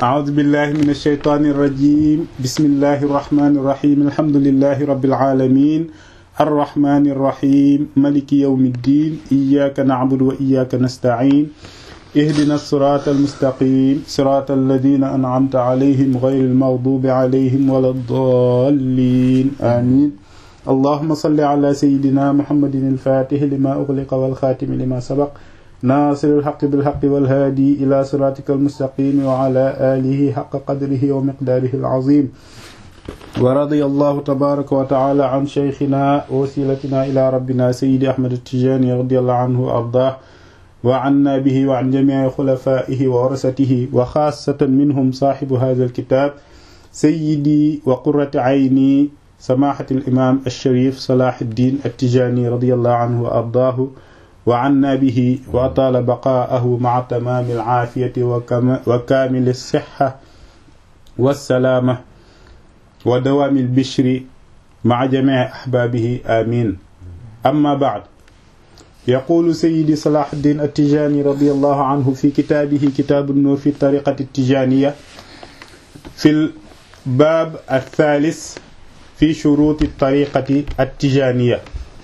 أعوذ بالله من الشيطان الرجيم بسم الله الرحمن الرحيم الحمد لله رب العالمين الرحمن الرحيم ملك يوم الدين إياك نعبد وإياك نستعين اهدنا الصراط المستقيم صراط الذين أنعمت عليهم غير المغضوب عليهم ولا الضالين آمين اللهم صل على سيدنا محمد الفاتح لما أغلق والخاتم لما سبق ناصر الحق بالحق والهادي إلى صراطك المستقيم وعلى آله حق قدره ومقداره العظيم ورضي الله تبارك وتعالى عن شيخنا ووسيلتنا إلى ربنا سيد أحمد التجاني رضي الله عنه وأرضاه وعنا به وعن جميع خلفائه وورثته وخاصة منهم صاحب هذا الكتاب سيدي وقرة عيني سماحة الإمام الشريف صلاح الدين التجاني رضي الله عنه وأرضاه وعنا به وأطال بقاءه مع تمام العافية وكامل الصحة والسلامة ودوام البشر مع جميع أحبابه آمين أما بعد يقول سيدي صلاح الدين التجاني رضي الله عنه في كتابه كتاب النور في الطريقة التجانية في الباب الثالث في شروط الطريقة التجانية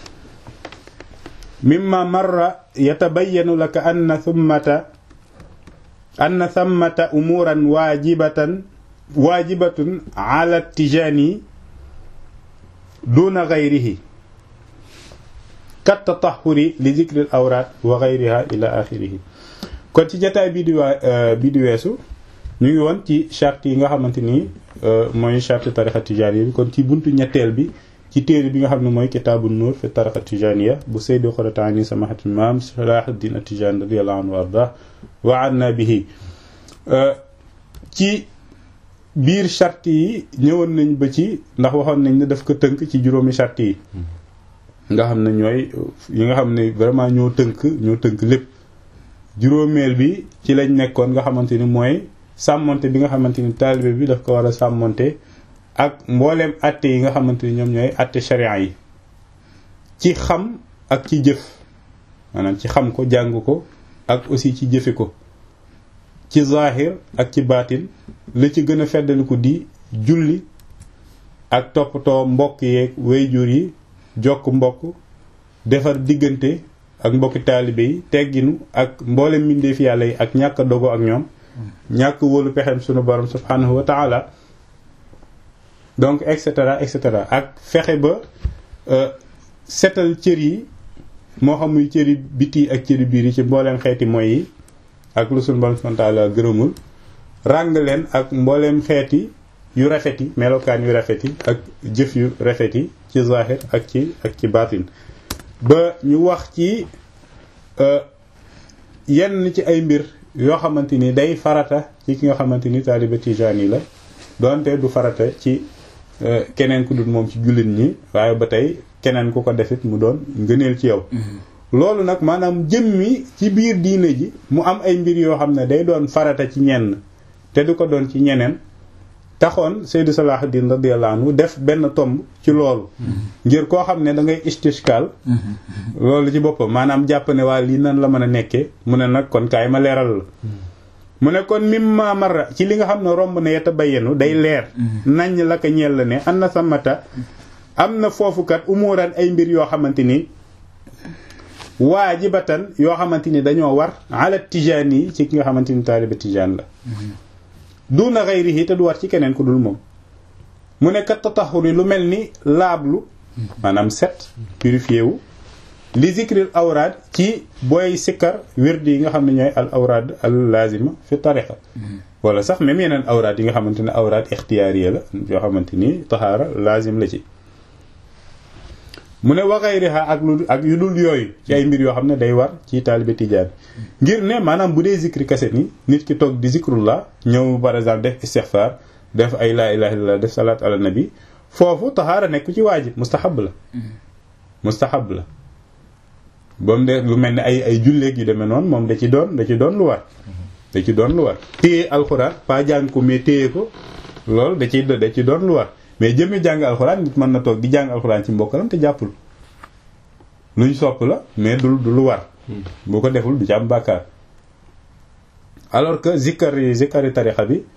مما مر يتبين لك أن ثمة أن ثمة أمورا واجبة واجبة على التجاني دون غيره كالتطهر لذكر الأوراد وغيرها إلى آخره kon ci jataay bi di waa bi di weesu ñu ngi woon ci charte yi nga xamante ni mooy charte tarixa tijaaniya bi kon ci buntu ñetteel bi ci téere bi nga xam ne mooy kitaabu nuur fi tarixa tijaaniya bu Seydi Xorataani samahatul imaam Salaahuddin At-Tijaani radiyallahu anhu wa arda wa anna bihi ci biir charte yi ñëwoon nañ ba ci ndax waxoon nañ ne daf ko tënk ci juróomi charte yi nga xam ne ñooy yi nga xam ne vraiment ñoo tënk ñoo tënk lépp juróomeel bi ci lañ nekkoon nga xamante ni mooy sàmmonte bi nga xamante ni taalibe bi daf ko war a sàmmonte ak mbooleem atte yi nga xamante ni ñoom ñooy atte sharia yi ci xam ak ci jëf maanaam ci xam ko jàng ko ak aussi ci jëfe ko ci zahir ak ci baatin la ci gën a feddaliku di julli ak toppatoo mbokk yeeg wayjur yi jokk mbokk defar diggante ak mbokki taalibe yi tegginu ak mboolem mbindeef yàlla yi ak ñàkk dogo ak ñoom ñàkk wóolu pexem sunu borom subhanahu wa taala donc et cetera et cetera ak fexe ba setal cër yi moo xam muy cëri biti ak cëri biir yi ci mbooleem xeeti mooy yi ak lu sunu borom subhanahu wa taala gërëmul ràng leen ak mbooleem xeeti yu rafet yi melokaan yu rafet yi ak jëf yu rafet yi ci zahir ak ci ak ci baatin ba ñu wax ci yenn ci ay mbir yoo xamante ni day farata ci ki nga xamante ni taaliba tijaani la doonte du farata ci keneen ku dul moom ci jullit ñi waaye ba tey keneen ku ko defit mu doon ngëneel ci yow loolu nag maanaam jëmmi ci biir diine ji mu am ay mbir yoo xam ne day doon farata ci ñenn te du ko doon ci ñeneen taxoon Seydou Salahuddin radiyallahu anhu def benn tomb ci loolu ngir koo xam ne da ngay istishkal loolu ci boppam maanaam jàpp ne waa lii nan la mën a nekkee mu ne nag kon kaay ma leeral la mu ne kon mimma marra ci li nga xam ne romb na yeta bayyanu day leer nañ la ko ñeel la ne an na samata am na foofukat umuran ay mbir yoo xamante ni waajibatan yoo xamante ni dañoo war ala tijaan yi ci ki nga xamante ni taaliba tijaan la duna xayrihi te du war ci keneen ku dul moom mu ne kat tataxuri lu mel ni laablu maanaam set purifié wu li zikril awraad ci booy sikkar wirdi yi nga xam ne ñooy al awraad al lazima fi tariqa wala sax même yeneen awraad yi nga xamante ne awraad ixtiyaariya la yoo xamante ni taxaara lazim la ci mu ne wa xayriha ak lu ak yu dul yooyu ci ay mbir yoo xam ne day war ci taalibe tijaan ngir ne maanaam bu dee zikri kaset ni nit ki toog di zikrullah ñëw par exemple def istixfar def ay laa ilaha illallah def salaat ala nabi foofu taxaara nekk ci waajib mustahab la mustahab la ba mu de lu mel ne ay ay julleeg yu demee noonu moom da ci doon da ci doon lu war da ci doon lu war téye alxuraan pas jàng ko mais téye ko loolu da ci da ci doon lu war mais jëmmi jàng alxuraan nit mën na toog di jàng alxuraan ci mbokkalam te jàppul luñ sopp la mais du du lu war boo ko deful du ci am bàkkaar alors que zikkar yi zikkari tarixa bi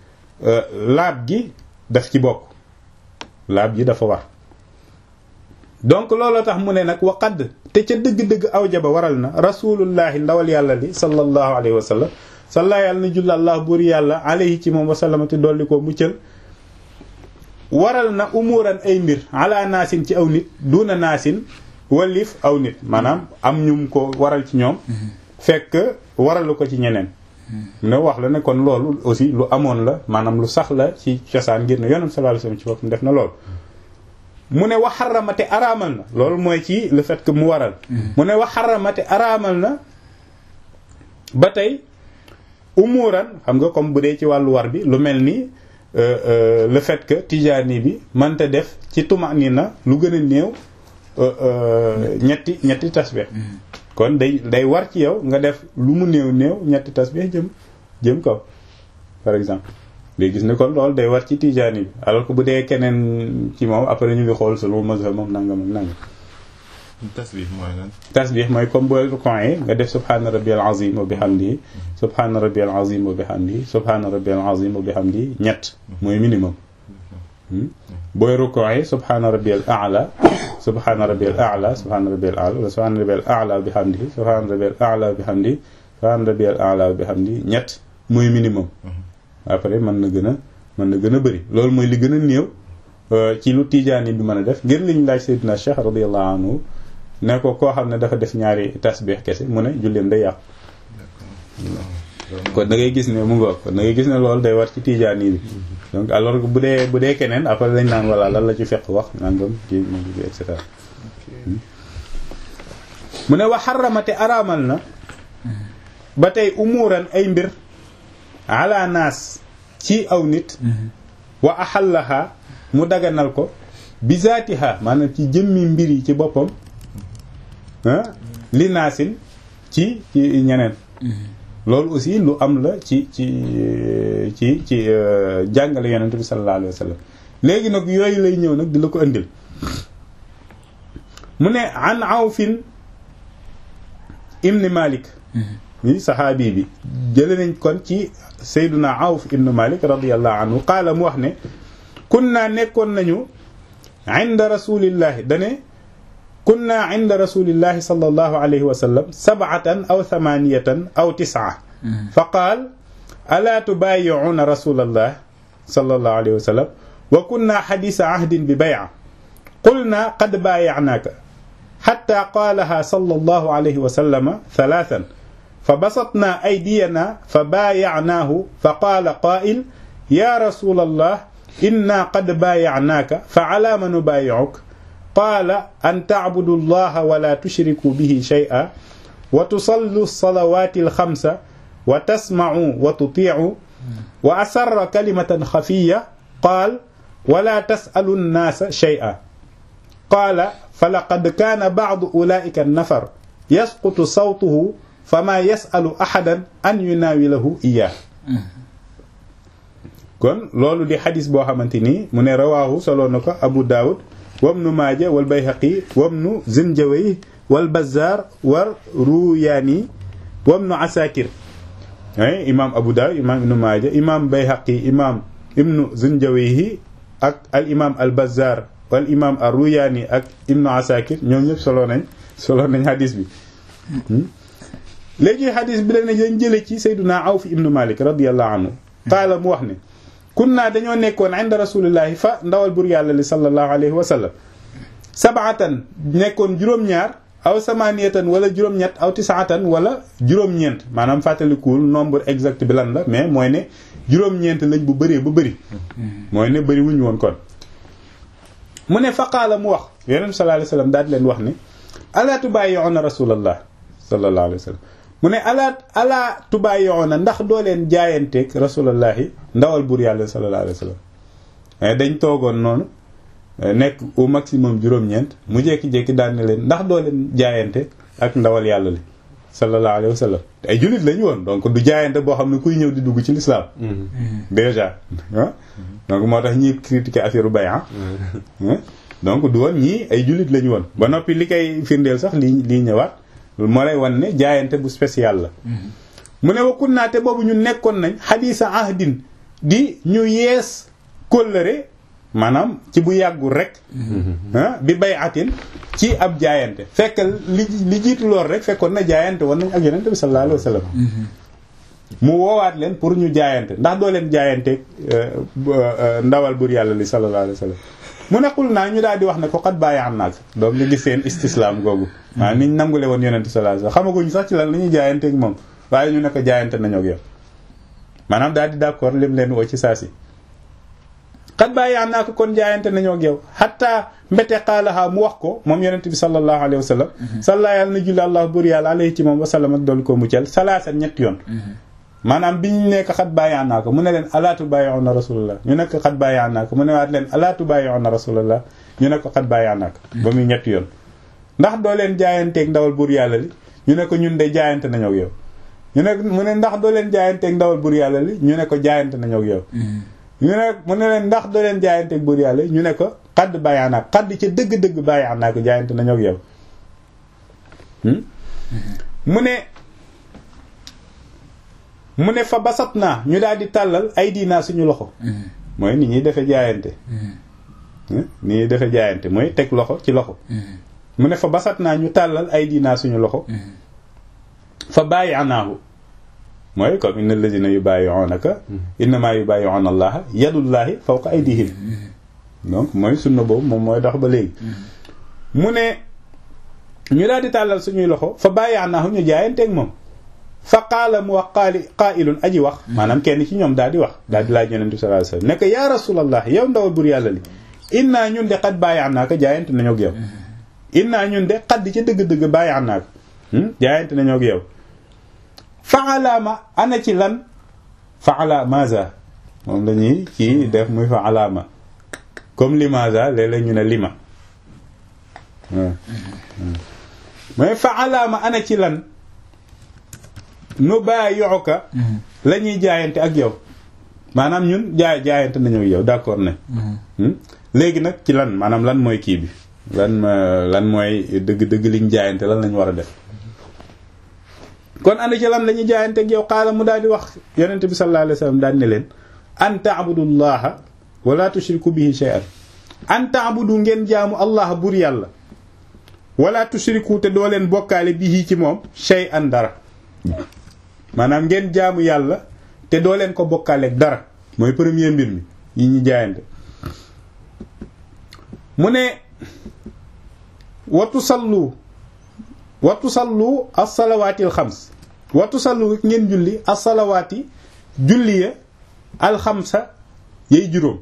laab gi daf ci bokk laab gi dafa war donc looloo tax mu ne nag waqad te ca dëgg-dëgg aw jaba waral na rasulullahi ndawal yàlla li sallallahu alayhi wa sallam salla yàlla na jull allah buur yàlla alayhi ci moom wasallamati dolli ko muccal waral na umuran ay mbir ala naasin ci aw nit duna naasin walif aw nit maanaam am ñum ko waral ci ñoom fekk waralu ko ci ñeneen ne wax la ne kon loolu aussi lu amoon la maanaam lu sax la ci cosaan ngir ne yonent sallallahu alayhi wasallam ci boppam def na loolu mu ne wax xaramate araamal na loolu mooy ci le fait que mu waral mu ne wax xaramate araamal na ba tey umuran xam nga comme bu dee ci wàllu war bi lu mel ni le fait que tijaani bi mënta def ci tumani na lu gën a néew ñetti ñetti tasbih kon day day war ci yow nga def lu mu néew néew ñetti tasbih jëm jëm kaw par exemple day gis ne kon loolu day war ci tijaani bi alors que bu dee keneen ci moom après ñu ngi xool solo mazhab moom nangam ak nangam tasbih mooy lan tasbih mooy comme booy rukon yi nga def subhaana rabbiyal azim wa bihamdihi subhaana rabbiyal azim wa bihamdihi subhaana rabbiyal azim wa bihamdihi ñett mooy minimum booy rukon yi subhaana rabbiyal a'la subhaana rabbiyal a'la subhaana rabbiyal a'la wala subhaana rabbiyal a'la wa bihamdihi subhaana rabbiyal a'la wa bihamdihi subhaana rabbiyal a'la wa bihamdihi ñett mooy minimum après mën na gën a mën na gën a bëri loolu mooy li gën a néew ci lu tijaani bi mën a def ngir liñ laaj Seydina Cheikh radiyallahu anhu ne ko koo xam ne dafa def ñaari tasbih kese mu ne julleem day yàqu kon da ngay gis ne mu ngoog kon da ngay gis ne loolu day war ci tijaani bi donc alors que bu dee bu dee keneen après dañ naan voilà lan la ci fekk wax nangam ci et cetera mu ne wax xaramate araamal na ba tey umuran ay mbir ala naas ci aw nit wa axallaha mu daganal ko bi zaatiha maanaam ci jëmmi mbir yi ci boppam li naasin ci ci ñeneen loolu aussi lu am la ci ci ci ci jàngale yonent bi sallallahu alayhi wa sallam léegi nag yooyu lay ñëw nag di la ko indil mu ne an awfin ibn malik mi saxaabi bi jële nañ kon ci sayduna awf ibn malik radiallahu anhu qaala mu wax ne kunna nekkoon nañu inda rasulillahi dane kunna inda rasulillahi sallallahu alayhi wa sallam sab'atan aw thamaniyatan aw tis'a fa qaal alaa tubaayi'uuna rasulallah sallallahu alayhi wa sallam wa kunna xadiisa ahdin bi bay'a qulna qad baaya'naaka xatta qaalaha sallallahu alayhi wa sallam thalathan fa basatna aydiyana fa baaya'naahu fa qaala qaa'il yaa rasulallah inna qad baaya'naaka fa alaa ma nubaayi'uka qaala an tacbudu allaha wala tushriku bihi shay'a wa tusallu salawaati alxamsa wa tasmacuu wa tutiicuu wa asarra kalimatan xafiya qaal wala tasalu nnaasa shay'a qaala falaqad kaana bacdu ulaa'ika annafar yasqutu sawtuhu famaa yasalu axadan an yunaawilahu iyaah kon loolu di xadis boo xamante ni mu ne rawaahu soloo na ko Abu Daawud wabnu maaja wal bayhaqi wabnu zinjawayh wal bazaar war ruyaani wabnu asakir ay imaam abu daawud imaam ibnu maaja imaam bayhaqi imaam ibnu zinjawayh ak al imaam al bazaar wal imaam ar ruyaani ak ibnu asakir ñoom ñëpp solo nañ solo nañ hadis bi léegi hadis bi la ne dañ jële ci sayduna awf ibnu malik radiyallahu anhu qaala mu wax ne kunna dañoo nekkoon inda rasulillahi fa ndawal bur yàlla li sallallahu alayhi wa sallam sabaatan nekkoon juróom-ñaar aw samaniyatan wala juróom-ñett aw tisaatan wala juróom-ñeent maanaam fàttalikuwul nombre exact bi lan la mais mooy ne juróom-ñeent lañ bu bëree ba bëri mooy ne bëri wuñu woon kon mu ne faqaala mu wax yonent sallallahu alayhi wa sallam daal di leen wax ne alaa tubaayi'uuna rasulallah sallallahu alayhi wa sallam mu ne alaa alaa tubaayi'uuna ndax doo leen jaayanteeg rasulallahi ndawal buur yàlla sallallahu alayhi wa sallam dañ toogoon noonu nekk au maximum juróom-ñeent mu jékki-jékki daan ne leen ndax doo leen jaayante ak ndawal yàlla li sallallahu alayhi wa sallam te ay jullit lañu woon donc du jaayante boo xam ne kuy ñëw di dugg ci l'islam déjà donc moo tax ñi critiquer affaire bay'a donc du woon ñii ay jullit lañu woon ba noppi li koy firndeel sax lii lii ñëwaat moo lay wan ne jaayante bu spécial la mu ne wa kunnaate boobu ñu nekkoon nañ xadiisa ahdin di ñu yees kóllëre maanaam ci bu yàggul rek ah bi bay atin ci ab jaayante fekk li li jiitu lool rek fekkoon na jaayante woon nañ ak yonente bi sallallahu alayhi wa sallam mu woowaat leen pour ñu jaayante ndax doo leen jaayante ndawal bur yàlla li sallallahu alayhi wa sallam mu nekkul naa ñu daal di wax ne ko xat bàyyi am naag donc ñu gis seen istislaam googu waaw niñ nangule woon yonente sallallahu alayhi wa sallam xamaguñ sax ci lan la ñuy jaayante ak moom waaye ñu ne ko jaayante nañoo ak yow maanaam daal di d'accord lim leen woo ci saa si xat bàyyi am naa ko kon jaayante nañoo ak yow xataa mbete xaalaxaa mu wax ko moom yonente bi sallallahu alayhi wa sallam salla yàlla na julli allah bur yàlla alayhi ci moom wasallam ak doolu ko muccal salaasa ñetti yoon maanaam bi ñu nekk xat bàyyi naa ko mu ne leen alaatu bàyyi na rasulullah ñu nekk xat bàyyi naa ko mu ne waat leen alaatu bàyyi na rasulullah ñu nekk xat bàyyi naa ko ba muy ñetti yoon ndax doo leen jaayanteeg ndawal bur yàlla li ñu ne ko ñun de jaayante nañoo ak yow ñu ne mu ne ndax doo leen jaayanteeg ndawal bur yàlla li ñu ne ko jaayante nañoo ak yow ñu ne mu ne leen ndax doo leen jaayanteeg bur yàlla ñu ne ko xadd bàyyi naa xadd ca dëgg-dëgg bàyyi naa ko jaayante nañoo ak yow mu ne mu ne fa basat naa ñu daal di tàllal ay diinaa suñu loxo mooy ni ñuy defe jaayante ni ñuy defe jaayante mooy teg loxo ci loxo mu ne fa basat naa ñu tàllal ay diinaa suñu loxo fa bàyyi anaahu mooy comme inna alladina yubayi'unaka innama yubayi'una allaha yadullahi fawqa aydihim donc mooy sunna boobu moom mooy dox ba léegi mu ne ñu daal di tàllal suñuy loxo fa bàyyi anaahu ñu jaayanteeg moom fa qaala mu wax qaali qaailun aji wax maanaam kenn ci ñoom daal di wax daal di laaj yonent bi sallallahu alayhi wasallam nekk yaa rasulallah yow ndawal bur yàlla li innaa ñun de xat bàyyi naa ko jaayante nañoo ak yow innaa ñun de xat di ca dëgg-dëgg bàyyi naa ko jaayante nañoo ak yow fa alaama ana ci lan fa ala maza moom lañuy ci def muy fa alaama comme limaza léeg-léeg ñu ne lima mooy fa alaama ana ci lan nu bàyyi'uka la ñuy jaayante ak yow maanaam ñun jaay jaayante nañu yow d'accord ne léegi nag ci lan maanaam lan mooy kii bi lan lan mooy dëgg-dëgg liñ jaayante lan lañ war a def kon ana ci lan la ñuy jaayante ak yow xaala mu daal di wax yonente bi sallallahu alayhi wasallam daal ne leen an ta'budullaha wala tushriku bihi shay'an an ta'budu ngeen jaamu allah bur yàlla wala tushriku te doo leen bokkaale bihi ci moom shay'an dara maanaam ngeen jaamu yàlla te doo leen ko bokkaaleeg dara mooy premier mbir mi yi ñu jaayante mu ne watu sallu watu sallu as-salawaatil xams watu sallu ngeen julli as-salawaati julli ya alxamsa yay juróom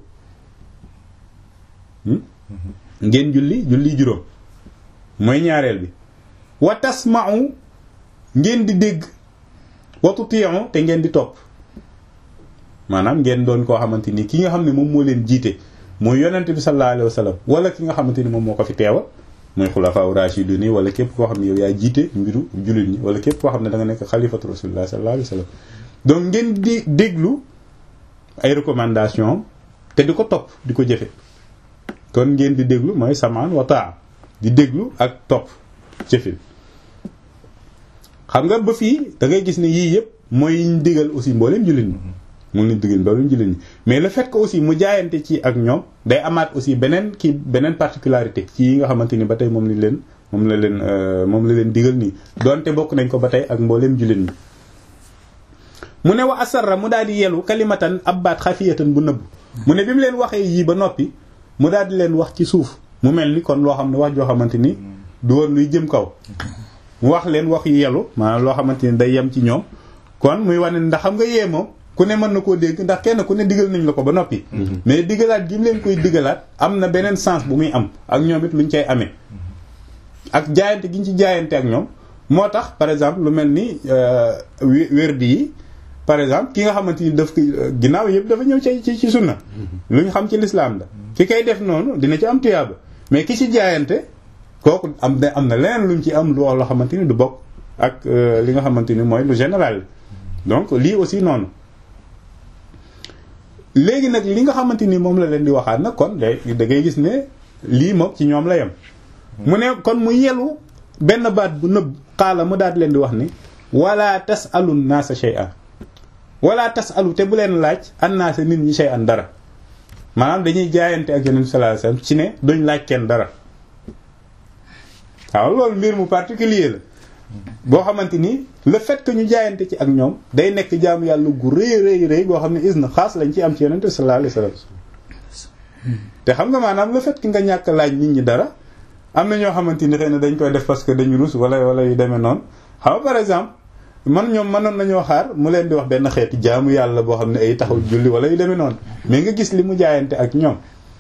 ngeen julli julli juróom mooy ñaareel bi wa tasma'u ngeen di dégg watu tiyon te ngeen di topp maanaam ngeen doon koo xamante ni ki nga xam ne moom moo leen jiite mooy yonent bi sallallahu alayhi wa sallam wala ki nga xamante ni moom moo ko fi teewal mooy xulafaa rashidun wala képp koo xam ne yow yaa jiite mbiru jullit ñi wala képp koo xam ne da nga nekk xalifatu rasulullah sallallahu alayhi wa sallam donc ngeen di déglu ay recommandation te di ko topp di ko jëfe kon ngeen di déglu mooy samaan wa taa di déglu ak topp jëfe xam nga ba fii da ngay gis ne yii yëpp mooy yiñ digal aussi mbooleem jullit ñi mu ngi digal mbooleem jullit ñi mais le fait que aussi mu jaayante ci ak ñoom day amaat aussi beneen kii beneen particularité ci yi nga xamante ni ba tey moom lañ leen moom la leen moom la leen digal nii donte bokk nañ ko ba tey ak mbooleem jullit ñi mu ne wa asarra mu daal di yelu kalimatan ab baat xafiyatan bu nëbb mu ne bi mu leen waxee yii ba noppi mu daal di leen wax ci suuf mu mel ni kon loo xam ne wax joo xamante ni du woon luy jëm kaw mu wax leen wax yu yelu maanaam loo xamante ni day yem ci ñoom kon muy wane ndax xam nga yee moom ku ne mën na koo dégg ndax kenn ku ne digal nañ la ko ba noppi mais digalaat gi mu leen koy digalaat am na beneen sens bu muy am ak ñoom it luñ cay amee ak jaayante gi ñu ci jaayante ak ñoom moo tax par exemple lu mel ni wérdi yi par exemple ki nga xamante ni daf ko ginnaaw yëpp dafa ñëw ci ci sunna lu ñu xam ci lislaam la ki koy def noonu dina ci am tuyaaba mais ki ci jaayante kooku am na am na leneen luñ ci am loo xamante ni du bokk ak li nga xamante ni mooy lu général donc lii aussi noonu léegi nag li nga xamante ni moom la leen di waxaat nag kon da ngay gis ne lii moom ci ñoom la yem mu ne kon mu yelu benn baat bu nëbb xaala mu daal leen di wax ni wala tasalun naasa shay'a wala tasalu te bu leen laaj annaasa nit ñi shay an dara maanaam dañuy jaayante ak yonent sallallahu alayhi wasallam ci ne duñ laaj kenn dara waaw loolu mbir mu particulier la boo xamante ni le fait que ñu jaayante ci ak ñoom day nekk jaamu yàlla gu rëy rëy rëy goo xam ne isna xaas lañ ci am ci yonent sallallahu alayhi wasallam te xam nga maanaam le fait que nga ñàkk laaj nit ñi dara am na ñoo xamante ni xëy na dañ koy def parce que dañu rus wala wala yu demee noonu xam nga par exemple man ñoom mënoon nañoo xaar mu leen di wax benn xeeti jaamu yàlla boo xam ne ay taxaw julli wala yu demee noonu mais nga gis li mu jaayante ak ñoom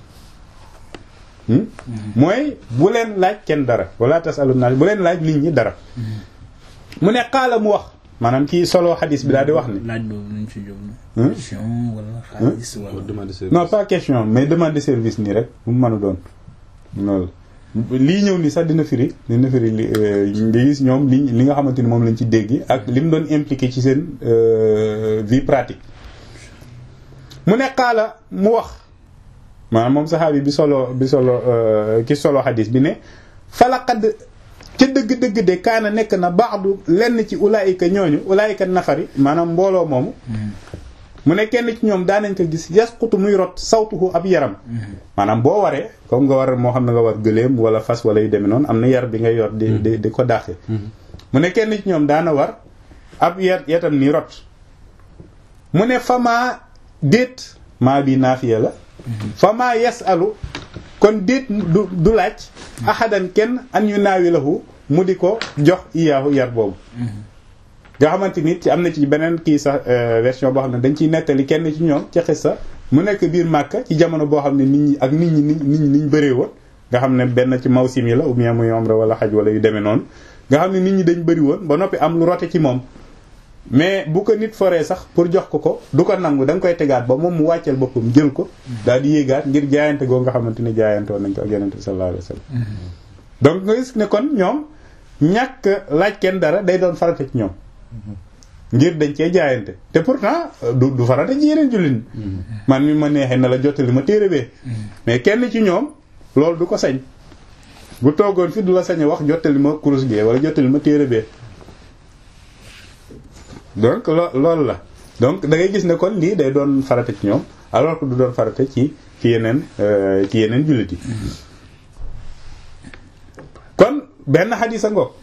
mooy bu leen laaj kenn dara wala tasalu naas bu leen laaj nit ñi dara mu ne xaala mu wax maanaam kii solo xadis bi daal di wax ne laaj boobu nuñ ci jóg question wala xaalis wala demande service. non pas question mais demande de service nii rek bu mu mën a doon loolu lii ñëw nii sax dina firi dina firi li nga gis ñoom li li nga xamante ni moom lañ ci dégg ak li mu doon impliqué ci seen vie pratique mu ne xaala mu wax maanaam moom saxaabi bi solo bi solo ki solo xadis bi ne falaqad ca dëgg-dëgg de kaana nekk na baadu lenn ci ulaayika ñooñu ulaayika nafari maanaam mbooloo moomu mu ne kenn ci ñoom daanañ ko gis yasqutu muy rot sawtuhu ab yaram maanaam boo waree comme nga war moo xam ne nga war gëléem wala fas wala yu demee noonu am na yar bi nga yor di di di ko daaxe mu ne kenn ci ñoom daana war ab yar yatam ni rot mu ne famaa déet maa bi naafiya la famaa yasalu kon déet du du laaj ahadan kenn an yu naawi lahu mu di ko jox iyaahu yar boobu nga xamante ni ci am na ci beneen kii sax version boo xam ne dañ ciy nettali kenn ci ñoom ci xissa mu nekk biir Màkka ci jamono boo xam ne nit ñi ak nit ñi nit ñi niñ bëree woon nga xam ne benn ci mawsim yi la ou bien muy umra wala xaj wala yu demee noonu nga xam ne nit ñi dañ bëri woon ba noppi am lu rote ci moom mais bu ko nit foree sax pour jox ko ko du ko nangu da nga koy tegaat ba moom mu wàcceel boppam jël ko daal di yéegaat ngir jaayante goo nga xamante ni jaayante woon nañ ko ak yonent bi sallallahu alayhi wasallam donc nga gis ne kon ñoom ñàkk laaj kenn dara day doon farata ci ñoom ngir dañ cee jaayante te pourtant du du farata ci yeneen jullit man mi ma neexee na la jottali ma téere bee mais kenn ci ñoom loolu du ko sañ bu toogoon fi du la sañ a wax jottali ma kurus gee wala jottali ma téere bee donc loo loolu la donc da ngay gis ne kon lii day doon farata ci ñoom alors que du doon farata ci ci yeneen ci yeneen jullit yi kon benn xadis a ngoog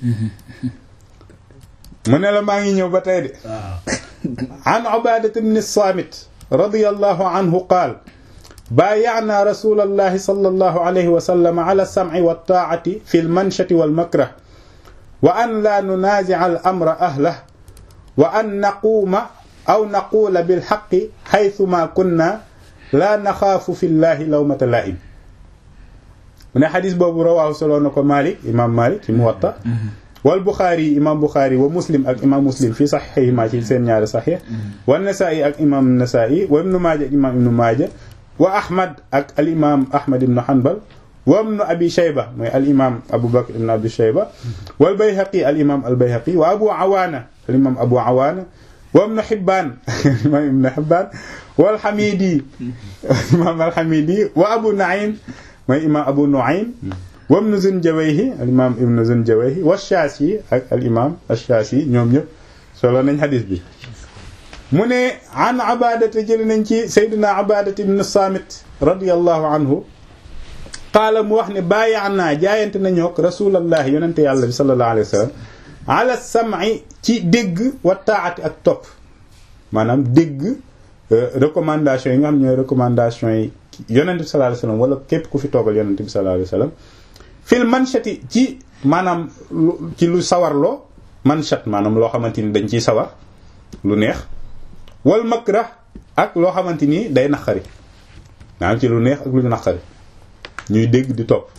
mu ne la maa ngi ñëw ba tey de an ubadat ibn samit radiyallahu anhu qaal بايعنا رسول الله صلى الله عليه وسلم على السمع والطاعة في المنشة والمكره وأن لا ننازع الأمر أهله وأن نقوم أو نقول بالحق حيثما كنا لا نخاف في الله لومة لائم من حديث بابو رواه سلونكو مالك إمام مالك في موطأ والبخاري إمام بخاري ومسلم أك إمام مسلم في صحيحه ما في سين ñaari صحيح والنسائي أك إمام النسائي وابن ماجه إمام ابن ماجه وأحمد أك الإمام أحمد بن حنبل وابن أبي شيبة الإمام أبو بكر بن أبي شيبة والبيهقي الإمام البيهقي وأبو عوانة الإمام أبو عوانة وابن حبان الإمام ابن حبان والحميدي الإمام الحميدي وأبو نعيم الإمام أبو نعيم وابن زنجويه الإمام ابن زنجويه والشاسي الإمام الشاسي ñoom ñëpp solo nañ hadith bi mu ne an abadata jëli nañ ci sayduna abadat ibn samit radiallahu anhu qaala mu wax ne bàyyi naa jaayante nañoo ak rasulallahi yonente yàlla bi sallallahu alayhi wa sallam ala sam'i ci dégg wa taati ak topp maanaam dégg recommandation yi nga xam ñooy recommandation yi yonente bi sallallahu alayhi wa sallam wala képp ku fi toogal yonente bi sallallahu alayhi wa sallam fil manshati ci maanaam ci lu sawarloo manshat maanaam loo xamante ni dañ ciy sawar lu neex wal makrah ak loo xamante ni day naqari maanaam ci lu neex ak lu naqari ñuy dégg di topp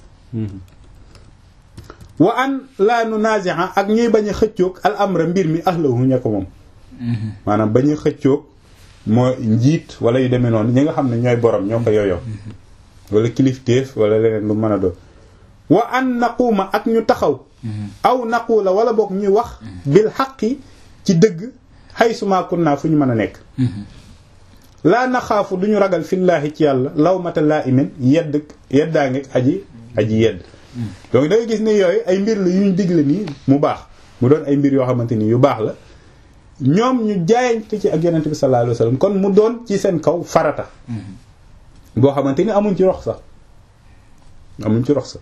wa an la nunazi'a ak ñuy bañ a xëccoog al amra mbir mi ahlahu ña ko moom maanaam bañ a xëccoog moo njiit wala yu demee noonu ñi nga xam ne ñooy borom ñoo ko yooyoo wala kilifteef wala leneen lu mën a doon wa an naquuma ak ñu taxaw aw naquula wala boog ñuy wax bil xaqi ci dëgg xaysuma kunna fu ñu mën a nekk laa naxaafu duñu ragal fillaahi ci yàlla lawmata laa imin yedd yeddaa ngeeg aji aji yedd donc da nga gis ne yooyu ay mbir la yuñ digle nii mu baax mu doon ay mbir yoo xamante ni yu baax la ñoom ñu jaayante ci ak yonent bi sallallahu alayhi wasallam kon mu doon ci seen kaw farata boo xamante ni amuñ ci rox sax amuñ ci rox sax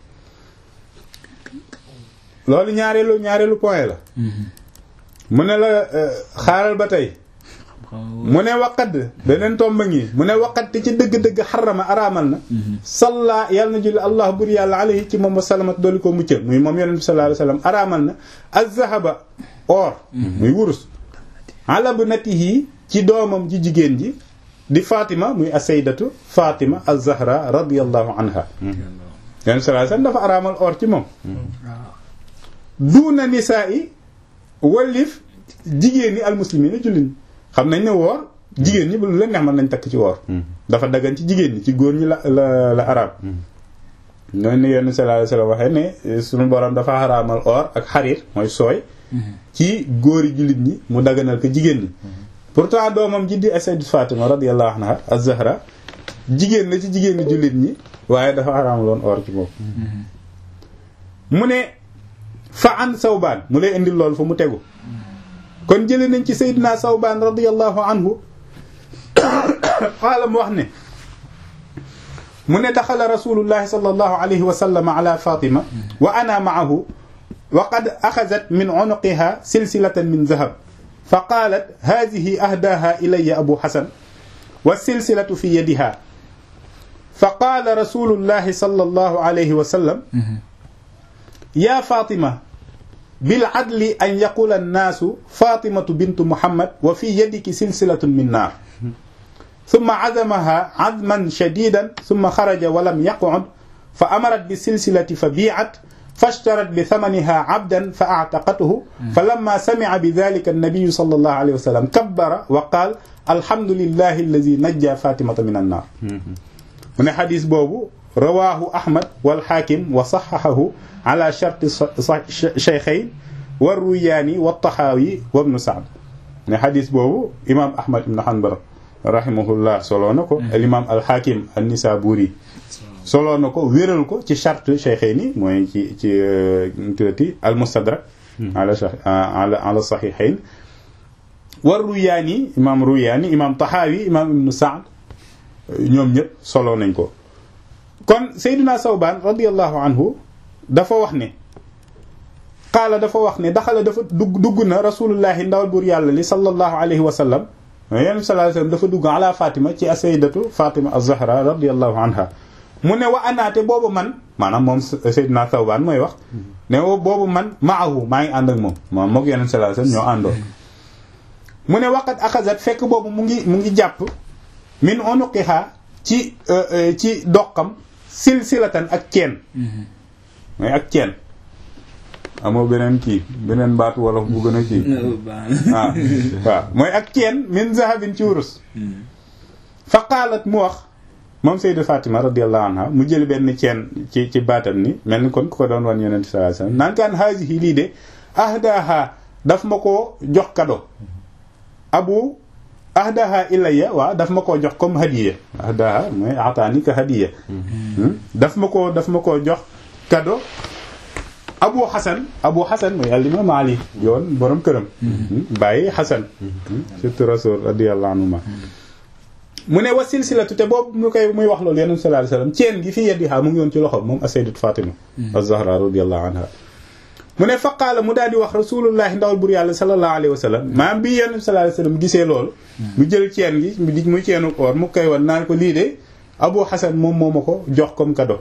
loolu ñaareelu ñaareelu point la mu ne la xaaral ba tey mu ne waqat beneen tomba ngi mu ne waqat te ci dëgg-dëgg xarama araamal na salla yàlla na julli allah bur yàlla alayhi ci moom wa salamat doolu ko muccal muy moom yonent bi sallallahu alayhi wasallam araamal na az-zahaba or muy wurus ala bunatihi ci doomam ji jigéen ji di Fatima muy as-sayyidatu Fatima az-Zahra radiyallahu anha yonent sallallahu alayhi wasallam dafa araamal or ci moom duuna nisaa yi wallif jigéen ñi almuslimin jullit xam nañ ne woor jigéen ñi bu lu leen neex mën nañ takk ci woor dafa daggan ci jigéen ñi ci góor ñi la la la araam ñooy ne yenn sallallahu alayhi wasallam waxee ne suñu borom dafa araamal or ak xariir mooy sooy ci góori jullit ñi mu daganal ko jigéen ñi pourtant doomam ji di Sayyidat Fatima radiyallahu anha az-Zahra jigéen la ci jigéen ñi jullit ñi waaye dafa araamaloon or ci moom mu ne fa an Sawbaan mu lay indil lool fa mu tegu kon jëlee nañ ci Seydina Sawbaan radiyallahu anhu qaala mu wax ne mu ne daxala rasulullahi sallallahu alayhi wa sallam ala Fatima wa ana ma'ahu wa qad axazat min unuqiha silsilatan min zahab fa qaalat haadihi ahdaaha ilayya abu xasan wa silsilatu fi yadiha fa qaala rasulullahi sallallahu alayhi wa sallam yaa Fatima bil adli an yaqula annaasu Fatimatu bintu Muhammad wa fi yadiki silsilatun min naar summa azamaha azman shadidan summa xaraja wa lam yaq'ud fa amarat bi silsilati fa bii'at fashtarat bi thamaniha abdan fa a'taqathu fa lamma sami'a bi dhalika an-nabiyyu sallallahu alayhi wa sallam kabbara wa qaala alhamdulillahi alladhi najja Fatimata min an-naar mu ne xadis boobu rawaahu Ahmad wal Haakim wa saxxahahu ala sharti shaykhayn wa Ruyaani wa Taxaawi wa Ibnu Sa'd ne xadis boobu imaam Ahmad ibn Hanbal rahimahullah soloo na ko al imaam al Haakim an-Nisaabuuri soloo na ko wéral ko ci charte shaykhayni mooy ci ci tuuti al Mustadrak ala ala ala saxiixayn wa Ruyaani imaam Ruyaani imaam Taxaawi imaam Ibnu Sa'd ñoom ñëpp soloo nañ ko kon Seydina Sawbaan radiyallahu anhu dafa wax ne qaala dafa wax ne daxala dafa dugg dugg na rasulullahi ndawal buur yàlla li sallallahu alayhi wa sallam yonent bi sallallahu alayhi wa sallam dafa dugg ala Fatima ci as-sayyidatu Fatima az-Zahra radiyallahu anha mu ne wa anaate boobu man maanaam moom Seydina Sawbaan mooy wax ne boobu man maahu maa ngi ànd ak moom moom mook yonent sallallahu alayhi wa sallam ñoo àndoon mu ne waqat axazat fekk boobu mu ngi mu ngi jàpp min unuqiha ci ci doqam silsilatan ak ceen mooy ak ceen amoo beneen kii beneen baatu wolof bu gën a kii waaw waaw mooy ak ceen min zahabin ci wurus fa qaalat mu wax moom Sayyida Fatima radiyallahu anha mu jël benn ceen ci ci baatam ni mel ni kon ku ko doon wan yonent sallallahu alayhi wasallam naan kaan haasihi lii de ahdaha daf ma ko jox kado abu ahdaha ilayya waaw daf ma koo jox comme hadiya ahdaha mooy ataani ka hadiya daf ma koo daf ma koo jox kado abu hasan abu hasan mooy al imam ali yoon borom këram bàyyi hasan surtout rasul radiyallahu anhuma mu ne wa silsilatu te boobu mu koy muy wax loolu yonent sallallahu alayhi wasallam ceen gi fii yadiha mu ngi woon ci loxo moom as-sayyidat fatima az-zahra radiyallahu anha mu ne faqaala mu daal di wax rasulullahi ndawal bur yàlla sallallahu alayhi wa sallam maam bi yonent sallallahu alayhi wa sallam gisee loolu mu jël ceen gi mu di muy ceenu or mu koy wan naan ko lii de abu hasan moom moo ma ko jox comme cadeau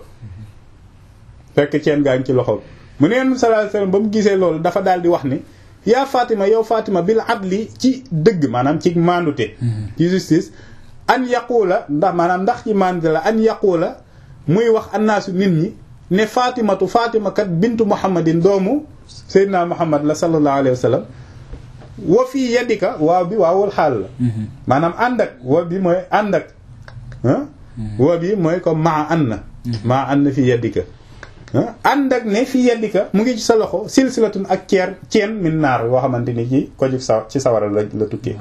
fekk ceen gaa ngi ci loxo mu ne yonent sallallahu alayhi wa sallam ba mu gisee loolu dafa daal di wax ni yaa Fatima yow Fatima bil adli ci dëgg maanaam ci mandute ci justice an yaqula ndax maanaam ndax ci mandute la an yaqula muy wax annaasu nit ñi ne fatimatu fatima kat bintu muhammadin doomu seydina muhammad la sallallahu alayhi wa sallam wa fii yadika waaw bi waawul xaal la maanaam ànd ak wa bi mooy ànd ak wa bi mooy comme maa an na maa an na fii yadika ànd ak ne fii yadika mu ngi ci sa loxo silsilatun ak ceer ceen min naar woo xamante ni ci ko sa ci sawara la la tukkee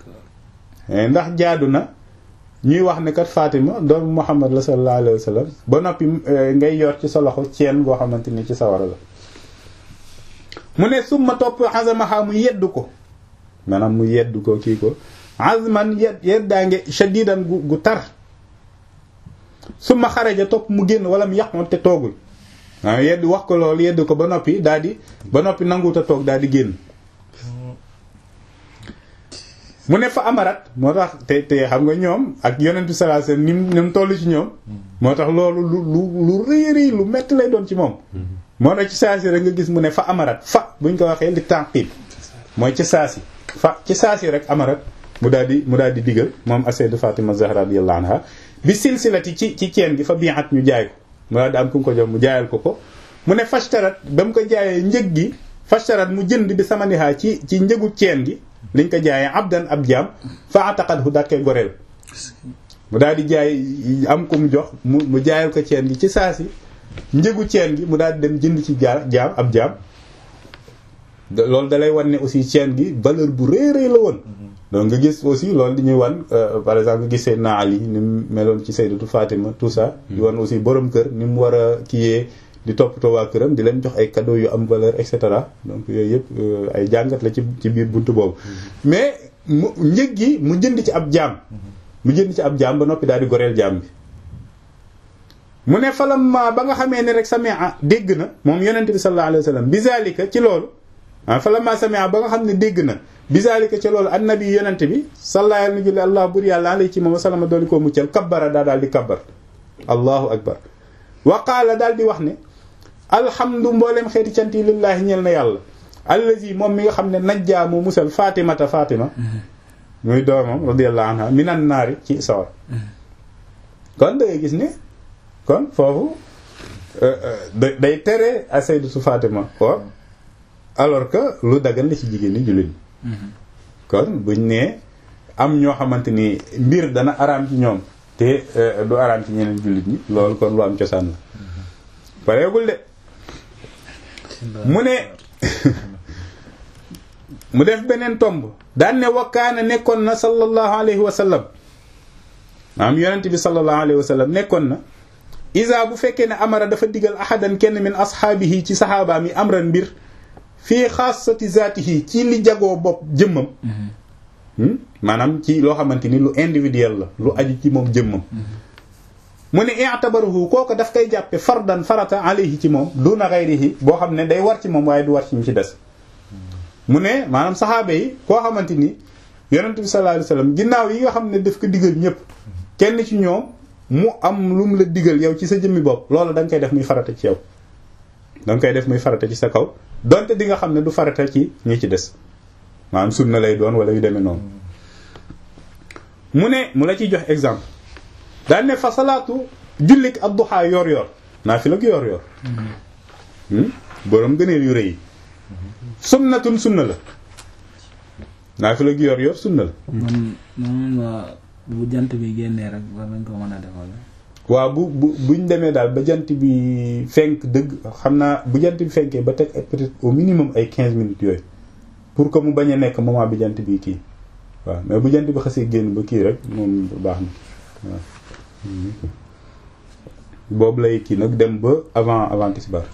ndax jaadu na ñuy wax ne kat Fatima doomu Muhammad la sallallahu alayhi wa sallam ba noppi ngay yor ci sa loxo ceen boo xamante ni ci sawara la mu ne summa topp azamaha mu yeddu ko maanaam mu yedd ko kii ko azman yed yeddaange shadidan gu gu tar suma xaraja topp mu génn wala mu yàqoon te toogul waaw yedd wax ko loolu yedd ko ba noppi daal di ba noppi nanguut a toog daal di génn mu ne fa amarat moo tax te te xam nga ñoom ak yonent bi sallallahu alayhi wasallam ni mu ni mu toll ci ñoom moo tax loolu lu lu lu rëy rëy lu metti lay doon ci moom moo tax ci saasi rek nga gis mu ne fa amarat fa buñ ko waxee li tànqib mooy ci saasi fa ci saasi rek amarat mu daal di mu daal di digal moom asaydu Fatima Zahra radiyallahu anha bi silsilati ci ci ceen gi fa bi'at ñu jaay ko mu daal di am ku mu ko jox mu jaayal ko ko mu ne fashtarat ba mu ko jaayee njëg gi fashtarat mu jënd bi samaniha ci ci njëgu ceen gi liñ ko jaayee abdan ab jaam fa ataqadhu daat koy goreel mu daal di jaay am ko mu jox mu mu jaayal ko ceen gi ci saasi njëgu ceen gi mu daal di dem jënd ci jaar jaam ab jaam loolu dalay wan ne aussi ceen gi valeur bu rëy rëy la woon donc nga gis aussi loolu di ñuy wan par exemple nga gis Seydina Ali ni mu meloon ci Sayyidatu Fatima tout ça di wan aussi borom kër ni mu war a kiyee di toppatoo waa këram di leen jox ay cadeaux yu am valeur et cetera donc yooyu yëpp ay jàngat la ci ci biir buntu boobu mais mu njëg gi mu jënd ci ab jaam mu jënd ci ab jaam ba noppi daal di goreel jaam bi mu ne falamma ba nga xamee ne rek samia dégg na moom yonent bi sallallahu alayhi wa sallam bizalika ci loolu ah falamma samia ba nga xam ne dégg na bizalika ci loolu annabi yonent bi sallallahu alayhi wa sallam allah bur yàlla alayhi ci moom salama dooli koo muccal kabbara daa daal di kabbar allahu akbar wa qaala daal di wax ne alhamdu mbooleem xeeti cant yi lillaahi ñeel na yàlla allazi moom mi nga xam ne najjaa mu musal fatimata fatima muy doomam radiyallahu anha minan naari ci sawar kon da ngay gis ne kon foofu day tere a sayyidatu fatima or alors que lu dagan la ci jigéen ñi jullit kon buñ nee am ñoo xamante ni mbir dana araam ci ñoom te du araam ci ñeneen jullit ñi loolu kon lu am cosaan la pareegul de mu ne mu def beneen tomb daan ne wakkaana nekkoon na sallallahu alayhi wa sallam maanaam yonent bi sallallahu alayhi wa sallam nekkoon na isa bu fekkee ne amara dafa digal ahadan kenn min ashaabihi ci saxaabaam yi amran mbir fii xaasati zaatihi ci li jagoo bopp jëmmam maanaam ci loo xamante ni lu individuel la lu aju ci moom jëmmam mu ne i'tabaruhu kooku daf koy jàppe fardan farata alayhi ci moom duna ghayrihi boo xam ne day war ci moom waaye du war ci ñu ci des mu ne maanaam saxaaba yi koo xamante ni yonent bi sallallahu alayhi wasallam ginnaaw yi nga xam ne daf ko digal ñëpp kenn ci ñoom mu am lu mu la digal yow ci sa jëmmi bopp loolu da nga koy def muy farata ci yow da nga koy def muy farata ci sa kaw donte di nga xam ne du farata ci ñi ci des maanaam sunna lay doon wala yu demee noonu mu ne mu la ciy jox exemple daal ne fa salaatu jullik ak duxaa yor yor naa fi la ko yor yor boroom gëneel yu rëy yi sunnatun sunna la naa fi la yor yor sunna la man man bu jant bi génnee rek war nañ ko mën a defal waaw bu bu buñ demee daal ba jant bi fenk dëgg xam naa bu jant bi fenkee ba teg peut-être au minimum ay 15 minutes yooyu pour que mu bañ a nekk moment bi jant bi kii waaw mais bu jant bi xasee génn ba kii rek moom baax na waaw boobu lay kii nag dem ba avant avant tisbaar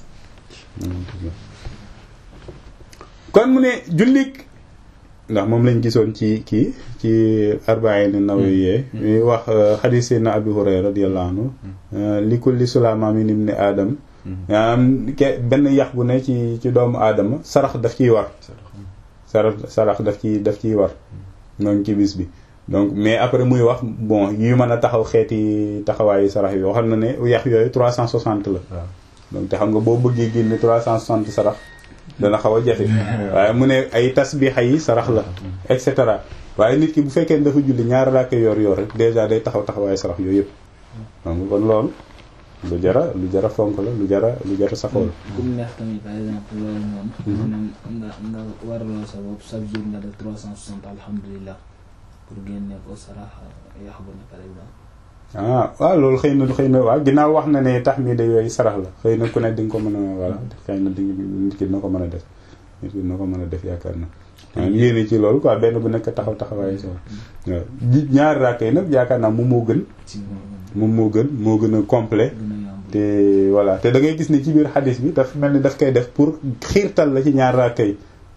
kon mu ne jullik ndax moom lañ gisoon ci kii ci arba'in nawawiyye ñuy wax xadiis na Abi Hurayra radiyallahu anhu li kulli sulama min ibni aadam maanaam ke benn yax bu ne ci ci doomu aadama sarax daf ciy war sarax sarax daf ci daf ciy war noonu ci bis bi donc mais après muy wax bon yu mën a taxaw xeeti taxawaayu sarax yi waxal na ne yax yooyu 360 la donc te xam nga boo bëggee génne 360 sarax dana xaw a jafe waaye mu ne ay tasbixa yi sarax la et cetera waaye nit ki bu fekkee dafa julli ñaari raaka yor yor rek déjà day taxaw taxawaayu sarax yooyu yëpp donc kon loolu lu jara lu jara fonk la lu jara lu jara saxoo la comme neex tamit par exemple loolu moom maanaam nga nga waraloo sa bopp chaque jour nga def 360 alhamdulilah pour génne ko sarax yax bu ne par exemple ah waaw loolu xëy na xëy na waaw ginnaaw wax na ne tax mi da yooyu sarax la xëy na ku ne di nga ko mën a voilà xëy na di nit ki dina ko mën a def nit ki dina ko mën a def yaakaar na waaw yéene ci loolu quoi benn bu nekk taxaw taxawaayu so waaw ñaari raaka yi nag yaakaar naa moom moo gën moom moo gën moo gën a complet te voilà te da ngay gis ne ci biir xadis bi daf mel ni daf koy def pour xiirtal la ci ñaari raaka yi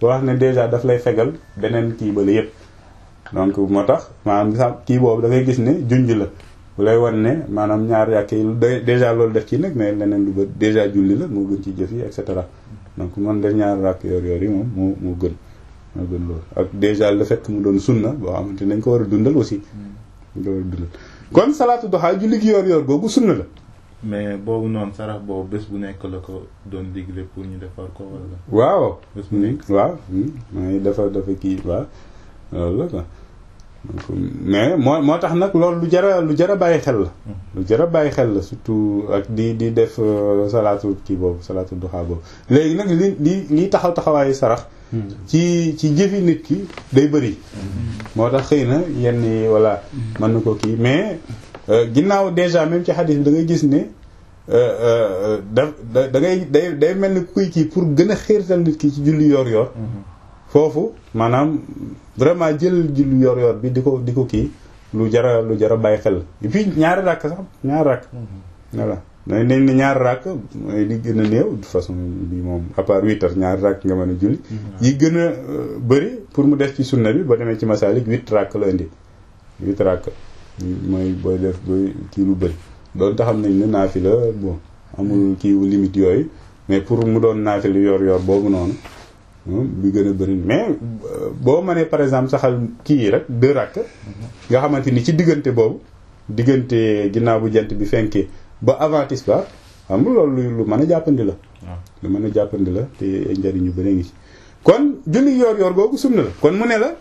wax ne déjà daf lay fegal beneen kii ba la yëpp donc moo tax maanaam sax kii boobu da ngay gis ne junj la bu lay wan ne maanaam ñaar yàq yi déjà loolu def ci nag mais leneen lu ba déjà julli la moo gën ci jëf yi et cetera donc man def ñaar ràkk yoor yoor yi moom moo moo gën moo gën loolu ak déjà le fait que mu doon sunna boo xamante nañ ko war a dundal aussi dañ ko war a dundal kon salaatu duha julli gi yoor yoor googu sunna la mais boobu noonu sarax boobu bés bu nekk la ko doon digle pour ñu defar ko wala. waaw bés bu nekk. waaw mooy dafa dafa kii waaw loolu la quoi donc mais moo moo tax nag loolu lu jara lu jara bàyyi xel la lu jara bàyyi xel la surtout ak di di def salaatu kii boobu salaatu duha boobu léegi nag li li liy taxaw taxawaayu sarax ci ci jëfi nit ki day bëri moo tax xëy na yenn yi voilà mën na ko kii mais ginnaaw déjà même ci xadis bi da ngay gis ne da da ngay day day mel ni kuy kii pour gën a xiirtal nit ki ci julli yor yor foofu maanaam vraiment jël julli yor yor bi di ko di ko kii lu jara lu jara bàyyi xel et puis ñaari ràkk sax ñaari ràkk voilà dañ nañ ne ñaari ràkk mooy li gën a néew de façon bi moom à part huit heures ñaari ràkk nga mën a julli yi gën a bëri pour mu def ci sunna bi ba demee ci masalik huit ràkk la indi huit ràkk mooy booy def booy kii lu bëri doon taxam nañ ne naafila bon amul kii wu limite yooyu mais pour mu doon naafila yor yor boobu noonu bi gën a bëri mais boo mënee par exemple saxal kii yi rek deux rakk nga xamante ni ci diggante boobu diggante ginnaaw bu jant bi fenkee ba avant tisbaar xam nga loolu lu mën a jàppandi la lu mën a jàppandi la te njëriñ yu bëri ngi ci kon julli yor yor googu sunna la kon mu ne la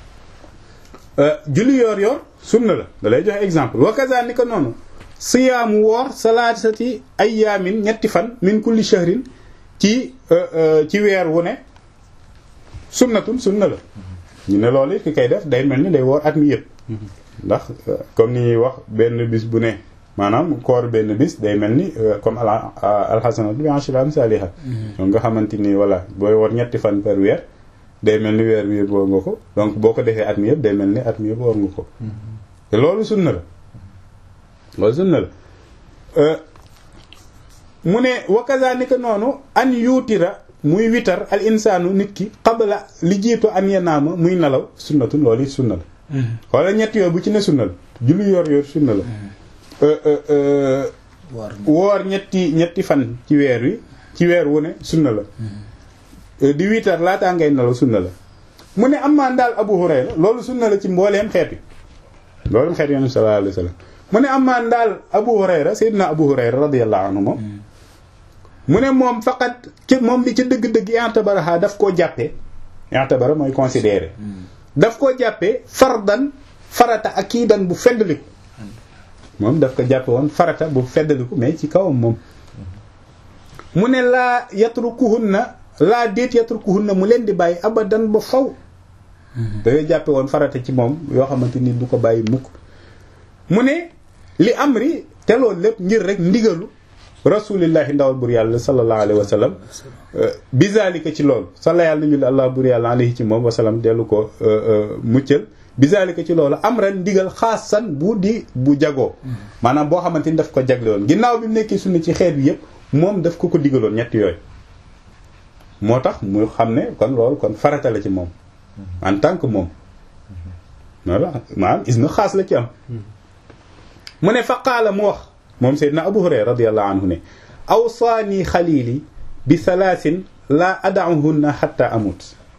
julli yor yor sunna la da lay joxe exemple wa kazalika noonu siyaamu woor salaasati ayyaamin ñetti fan min kulli shahrin ci ci weer wu ne sunnatun sunna la ñu ne loolu it ki koy def day mel ni day woor at mi yëpp ndax comme ni ñuy wax benn bis bu ne maanaam koor benn bis day mel ni comme al alxasanatu bi ashri amsaliha donc nga xamante ni voilà booy woor ñetti fan par weer day mel ni weer bi yëpp woor nga ko donc boo ko defee at mi yëpp day mel ni at mi yëpp woor nga ko te loolu sunna la loolu sunna la mu ne wa kazalika noonu an yuutira muy witar al insaanu nit ki qabla li jiitu an yanaama muy nelaw sunnatun loolu it sunna la xoola ñett yooyu bu ci ne sunna la julli yor yor sunna la woor ñetti ñetti fan ci weer wi ci weer wu ne sunna la di witar laataa ngay nelaw sunna la mu ne am maan daal Abu Hurayra loolu sunna la ci mbooleem xeet wi mbooleem xeet yi sallallahu alayhi wa sallam mu ne am maan daal Abu Hurayra Seydina Abu Hurayra radiyallahu anhu moom mu ne moom faqat ci moom li ca dëgg-dëgg i'tabaraha daf koo jàppee i'tabara mooy considéré daf koo jàppee fardan farata akiidan bu feddaliku moom daf ko jàppe woon farata bu feddaliku mais ci kawam moom mu ne laa yatrukuhunna laa déet yatrukuhunna mu leen di bàyyi abadan ba faw dangay jàppe woon farata ci moom yoo xamante ni du ko bàyyi mukk mu ne li amri te loolu lépp ngir rek ndigalu rasulillahi ndawal bur yàlla sallallahu alayhi wa sallam bizalika ci loolu salla yàlla ñu allah bur yàlla alayhi ci moom wasalam dellu ko muccal bizalika ci loolu am ren ndigal xaasan bu di bu jagoo maanaam boo xamante ni daf ko jagle woon ginnaaw bi mu nekkee sunna ci xeet bi yëpp moom daf ko ko digaloon ñett yooyu moo tax mu xam ne kon loolu kon farata la ci moom en tant que moom voilà maanaam is na xaas la ci am mu ne fa qaala mu wax moom Seydina Abu Hurayra radiyallahu anhu ne awsaani xaliili bi salaasin laa ada'uhunna hatta amut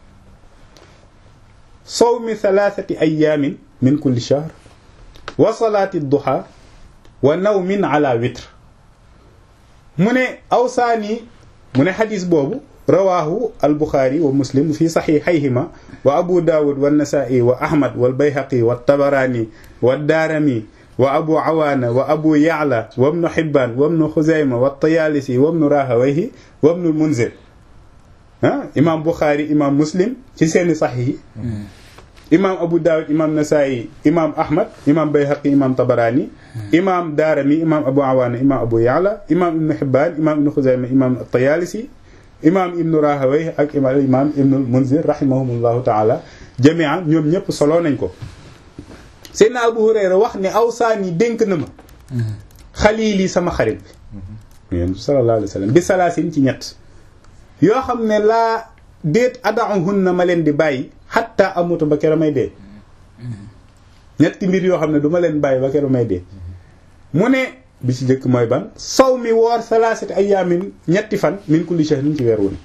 sawmi salaasati ayyaamin min kulli shahr wa salaati duha wa nawmin ala witr mu ne awsaani mu ne xadis boobu rawaahu albuxaari wa muslim fi saxiixayhima wa abu daawud wa nasaa'i wa ahmad wal bayhaqi wa tabaraani wa daarami wa abu awaana wa abu ya'la wa ibnu xibbaan wa ibnu xuzayma wa tayaalisi wa ibnu rahawayhi wa ibnu munzir ah imaam buxaari imaam muslim ci seeni saxiix imaam abu daawud imaam nasaa'i imaam ahmad imaam bayhaqi imaam tabaraani imaam daarami imaam abu awaana imaam abu ya'la imaam ibnu xibbaan imaam ibnu xuzayma imaam tayaalisi imaam ibnu rahawayhi ak imaam ibnu munzir rahimahumullahu taala jami'an ñoom ñëpp solo nañ ko Seydina Abu Hurayra wax ne awsaani dénk na ma xaliili sama xarit bi yéen sallallahu alayhi wa sallam bi salaasin ci ñett yoo xam ne laa déet ada'uhunna ma leen di bàyyi hatta amutu ba kero may dee ñetti mbir yoo xam ne du ma leen bàyyi ba kero may dee mu ne bi ci njëkk mooy ban saw mi woor salaasati ayaamin ñetti fan min kulli shahrin ci weer wu ne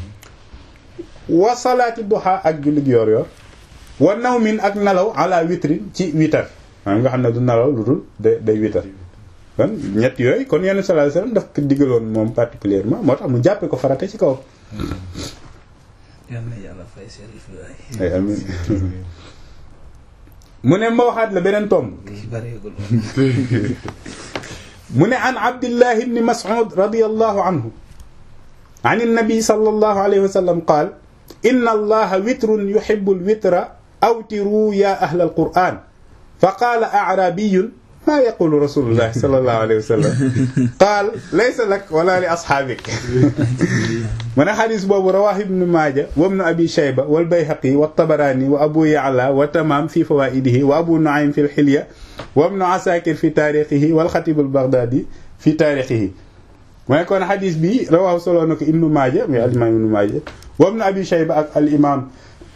wa salaati duha ak jullit yoor yoor wa nawmin ak nelaw ala witrin ci witar maanaam nga xam ne du nelaw lu dul day day witar kon ñett yooyu kon yenn sallallahu alayhi wasallam daf ko digaloon moom particulièrement moo tax mu jàppe ko farate ci kaw yal na yàlla fay Serif waay. ay amin mu ne ma waxaat la beneen tomb kii bareegul. mu ne an abdillah ibni mas'ud radiyallahu anhu an annabi sallallahu alayhi wa sallam qaal inna allaha witrun yuhibbu alwitra awtiru ya ahla alquran fa qaala a'rabiyun ma yaqulu rasulullah sallallahu alayhi wa sallam qaal laysa lak wala li ashaabik mu ne xadis boobu rawaahu ibnu maaja wa ibnu abi shayba wal bayhaqi wa tabaraani wa abu ya'la wa tamaam fi fawaa'idihi wa abu nu'aym fi al-hilya wa ibnu asakir fi taarixihi wal xatib al-baghdadi fi taarixihi mu ne kon xadis bi rawaahu solo na ko ibnu maaja muy al-imaam ibnu maaja wa ibnu abi shayba ak al-imaam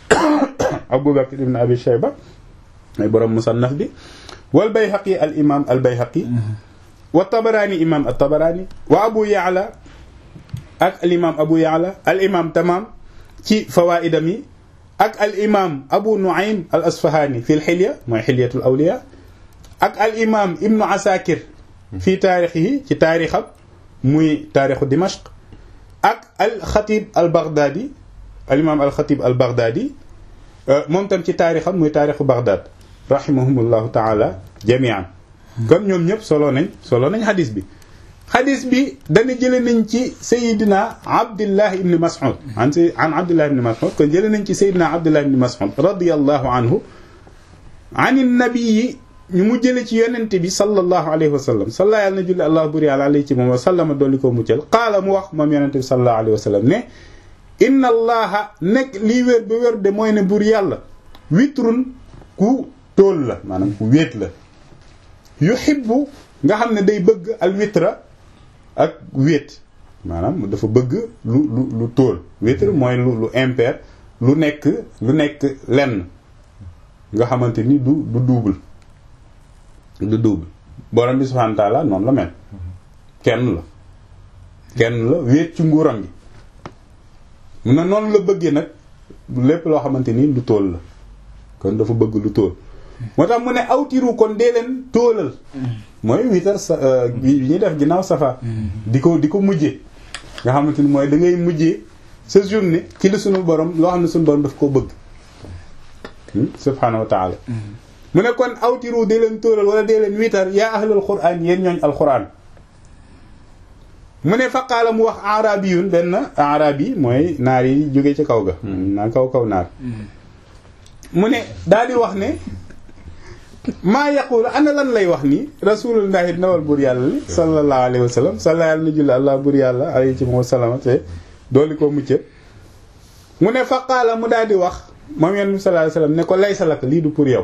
abu bakr ibnu abi shayba mooy borom musannaf bi wal bayhaqi al imaam al bayhaqi wa tabaraani imaam al tabaraani wa abu ya'la ak al imaam abu ya'la al imaam tamaam ci fawaa'idam yi ak al imaam abu nu'aym al asfahaani fi al xilya mooy xilyatul awliya ak al imaam ibnu asakir fi taarixihi ci taarixam muy taarixu dimashq ak al xatib al baghdadi al imaam al xatib al baghdadi moom tam ci taarixam muy taarixu baghdad rahimahumullahu taala jamian kon ñoom ñëpp solo nañ solo nañ xadis bi xadis bi dana jële nañ ci sayidina abdillah ibni mas'ud an s an abdillah ibni mas'ud kon jële nañ ci sayidina abdillah ibni mas'ud radiallahu anhu an nabii ñu mu jële ci yonente bi sallallahu alayhi wa sallam salla yàlla na julli allah buri àla alayhi ci moom wa sallama dolli ko muccal qaala mu wax moom yonente bi sallallahu alayhi wa sallam ne inna allaha nekk lii wér ba wér de mooy ne bur yàlla witrun ku tóol la maanaam ku wéet la yuhibbu nga xam ne day bëgg al witra ak wéet maanaam dafa bëgg lu lu lu tóol witr mooy lu lu impair lu nekk lu nekk lenn nga xamante ni du du double du double borom bi subhanahu wa ta'ala noonu la mel kenn la kenn la wéet ci nguuram gi mun na noonu la bëggee nag lépp loo xamante ni lu tóol la kon dafa bëgg lu tóol moo tax mu ne awtiru kon dee leen tóolal mooy witar sa bi ñuy def ginnaaw safa di ko di ko mujjee nga xamante ni mooy da ngay mujjee sa journée ci li sunu borom loo xam ne sunu borom daf koo bëgg subhaanahu wa taala mu ne kon awtiru dee leen tóolal wala dee leen witar yaa ahlul qur'an yéen ñooñ alquran mu ne faqaala mu wax arabiyun benn arabi mooy naar yi jóge ci kaw ga naa kaw kaw naar mu ne daal di wax ne maa yaqulu ana lan lay wax nii rasulullahi nawal bur yàlla li sallallahu alayhi wa sallam salla yàlla na julli allah bur yàlla alayhi ci moom salama te dooli ko mucce mu ne faqaala mu daal di wax moom yonent bi sallallahu alayhi wa sallam ne ko laysa lak lii du pour yow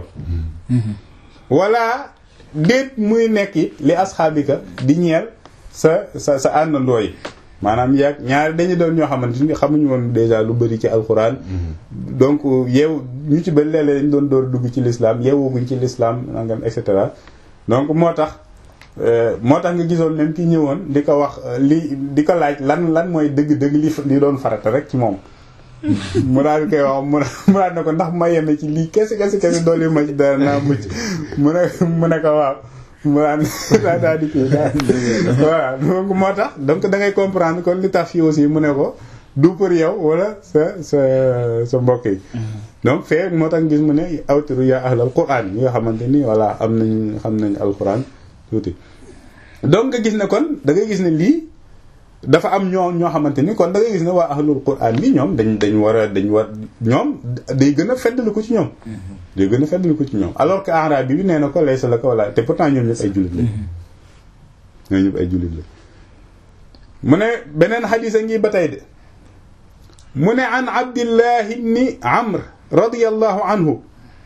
wala déet muy nekk it li asxaabika di ñeel sa sa sa àndandoo yi maanaam yàgg ñaari dañu doon ñoo xamante ni xamuñu woon déjà lu bari ci alxuraan donc yeew ñu ci bëri léeg-léeg dañu doon door dugg ci l'islam yeewuguñ ci l'islam nangam et cetera donc moo tax moo tax nga gisoon même ki ñëwoon di ko wax li di ko laaj lan lan mooy dëgg-dëgg li li doon farata rek ci moom mu daal di koy wax mu mu daal ne ko ndax ma yem ci lii kese kese kese doole ma ci dara naa mucc mu ne mu ne ko waaw mu daan daa daal di kii voilà donc moo tax donc da ngay comprendre kon li tax fii aussi mu ne ko du pour yow wala sa sa sa mbokk yi donc fee moo tax gis mu ne awtiru yaa ahlal quran yi nga xamante ni voilà am nañ xam nañ alquran tuuti donc nga gis ne kon da ngay gis ne lii dafa am ñoo ñoo xamante ni kon da ngay gis ne waa ahlul quran bi ñoom dañ dañ war a dañ war ñoom day gën a feddali ko ci ñoom day gën a feddali ko ci ñoom alors que arabe bi nee na ko laysa la ko wala te pourtant ñoom ñëpp ay jullit la ñoom ñëpp ay jullit la mu ne beneen xadis a ngi ba tey de mu ne an abdillah ibni amr radiyallahu anhu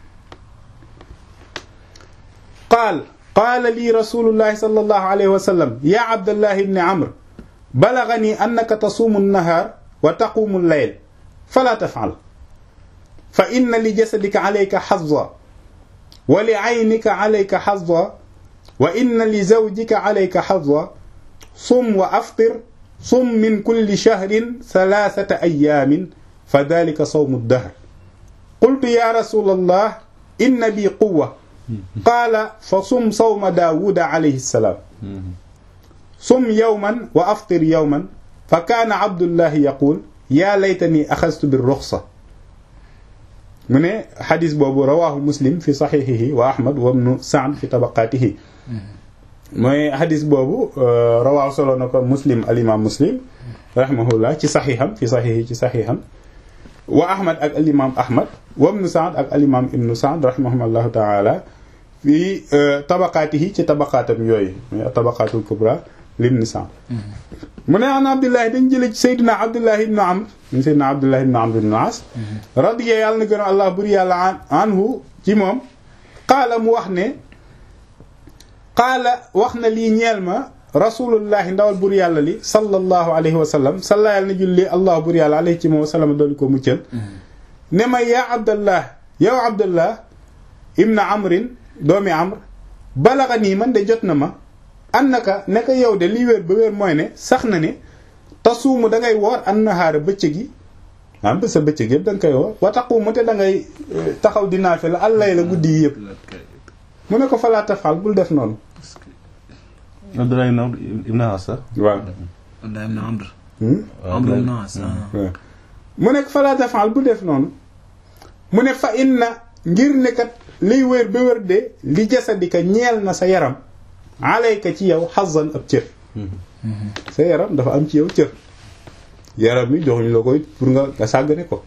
qaal qaala lii rasulullahi sallallahu alayhi wa sallam ya abdallah ibni amr balagani annaka tasuumu nnahaar wa taquumu llayl fala tafal fa inna li jasadika alayka xazza wa li aynika alayka xazza wa inna li zawjika alayka xazza sum wa aftir sum min kulli shahrin thalathata ayaamin fa dalika sawmu dahr qultu ya rasul allah inna bi quwa qaala fa sum sawma daawuda alayhi salaam sum yawman wa aftir yawman fa kaana abdullahi yaqul yaa laytani axastu bi ruxsa mu ne xadis boobu rawaahu muslim fi saxiixihi wa ahmad wa ibnu saad fi tabaqaatihi mooy xadis boobu rawaahu solo na ko muslim alimaam muslim rahimahullah ci saxiixam fi saxiixi ci saxiixam wa ahmad ak alimaam ahmad wa ibnu saad ak alimaam ibnu saad rahimahullahu taala fi tabaqaatihi ci tabaqaatam yooyu mooy tabaqaatul kubra libni saad mu ne an abdullahi dañ jële ci sayduna abdullahi ibnu amr ñu sayduna abdullahi ibnu amr ibnu as radiya yàlla na gën a allah buri yàlla anhu ci moom qaala mu wax ne qaala wax na lii ñeel ma rasulullahi ndawal bur yàlla li sallallahu alayhi wa sallam salla yàlla na julli allah bur yàlla alayhi ci moom wasallama doolu ko muccal ne ma yaa abdallah yow abdallah ibnu amrin doomi amr balaxa nii man de jot na ma annaka naka yow de li wér ba wér mooy ne sax na ne tasuumu da ngay woor an nahaara bëccëg yi am ba sa bëccëg yëpp da nga koy woor wa taqumu te da ngay taxaw di naafila allay la guddi yi yëpp mu ne ko falaa tafal bul def noonu Abdoulaye ibn As waaw Abdoulaye ibn Amr Hmm? Amr ibn As waaw mu ne falaa tafal bul def noonu mu ne fa inna ngir ne kat liy wér ba wér de li jasadika ñeel na sa yaram alayka ci yow xazan ab cër sa yaram dafa am ci yow cër yaram mi joxuñu la koy pour nga nga sàggane ko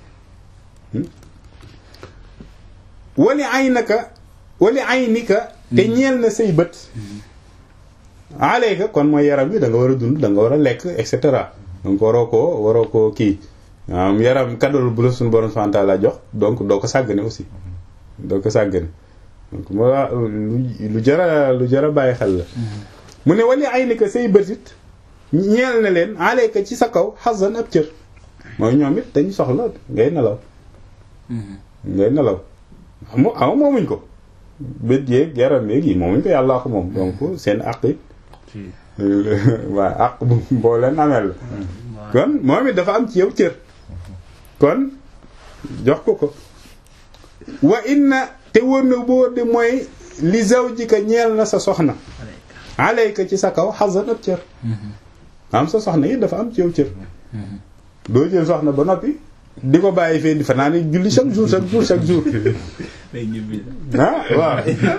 wali ay naka wali ay nika te ñeel na say bët alayka kon mooy yaram bi da nga war a dund da nga war a lekk et cetera donc waroo koo waroo koo kii am yaram kaddool bu la suñu borom subhanahu wa ta'ala jox donc doo ko sàggane aussi doo ko sàggane donc moo lu jara lu jara bàyyi xel la mu ne wali ay nika say bët it ñeel na leen alayka ci sa kaw xasan ab cër mooy ñoom it dañu soxla ngay nelaw ngay nelaw xam ama moomuñ ko bët yeeg yaram yeeg yi moomuñ ko yàllaa ko moom donc seen àq it waaw àq bu boo leen ameel la kon moom it dafa am ci yow cër kon jox ko ko wa inna te wër na boo de mooy li zawjika ñeel na sa soxna alayka ci sa kaw xasan ab cër am sa soxna yi dafa am ci yow cër doo jël soxna ba noppi di ko bàyyi fee di fanaa ni julli chaque jour chaque jour chaque jour ah waaw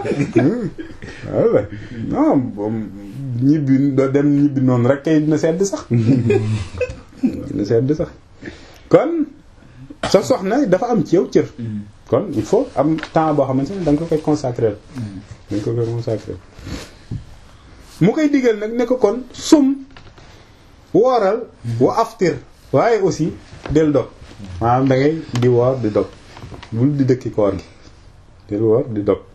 waaw non moom ñibbi doo dem ñibbi noonu rek kay dina sedd sax dina sedd sax kon sa soxna dafa am ci yow cër kon il faut am temps boo xamante ne da nga ko koy consacrer da nga ko koy consacrer mu koy digal nag ne ko kon sum wooral wa aftir waaye aussi del dog maanaam da ngay di woor di dog bul di dëkki koor gi del woor di dog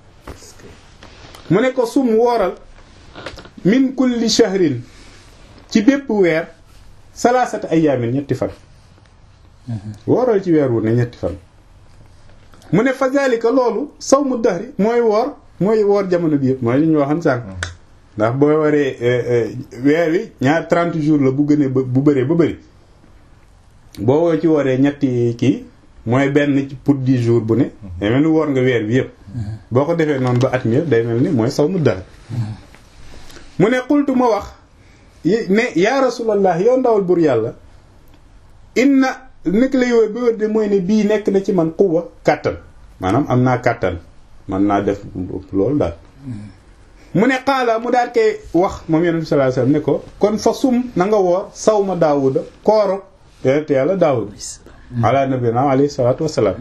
mu ne ko sum wooral min kulli shahrin ci bépp weer salaasata ayaamin ñetti fan wooral ci weer wu ne ñetti fan mu ne fa zalika loolu sawmu dahri mooy woor mooy woor jamono bi yëpp mooy li ñu waxoon sànq ndax boo waree weer wi ñaar 30 jours la bu gënee bu bëree ba bëri boo woo ci waree ñetti kii mooy benn pour 10 jours bu ne day mel ni woor nga weer bi yëpp boo ko defee noonu ba at mi yëpp day mel ni mooy sawmu dahri mu ne xultu ma wax ne yaa rasulallah yow ndawal bur yàlla inna nekk lay wér ba wér de mooy ne bii nekk na ci man quwwa kàttan maanaam am naa kàttan man naa def loolu daal mu ne xaala mu daal koy wax moom yonent bi sallallahu alayhi wasallam ne ko kon fa sum na nga woor sawma daawuda kooro yonent yàlla daawud ala nabina alayhi salatu wasalaam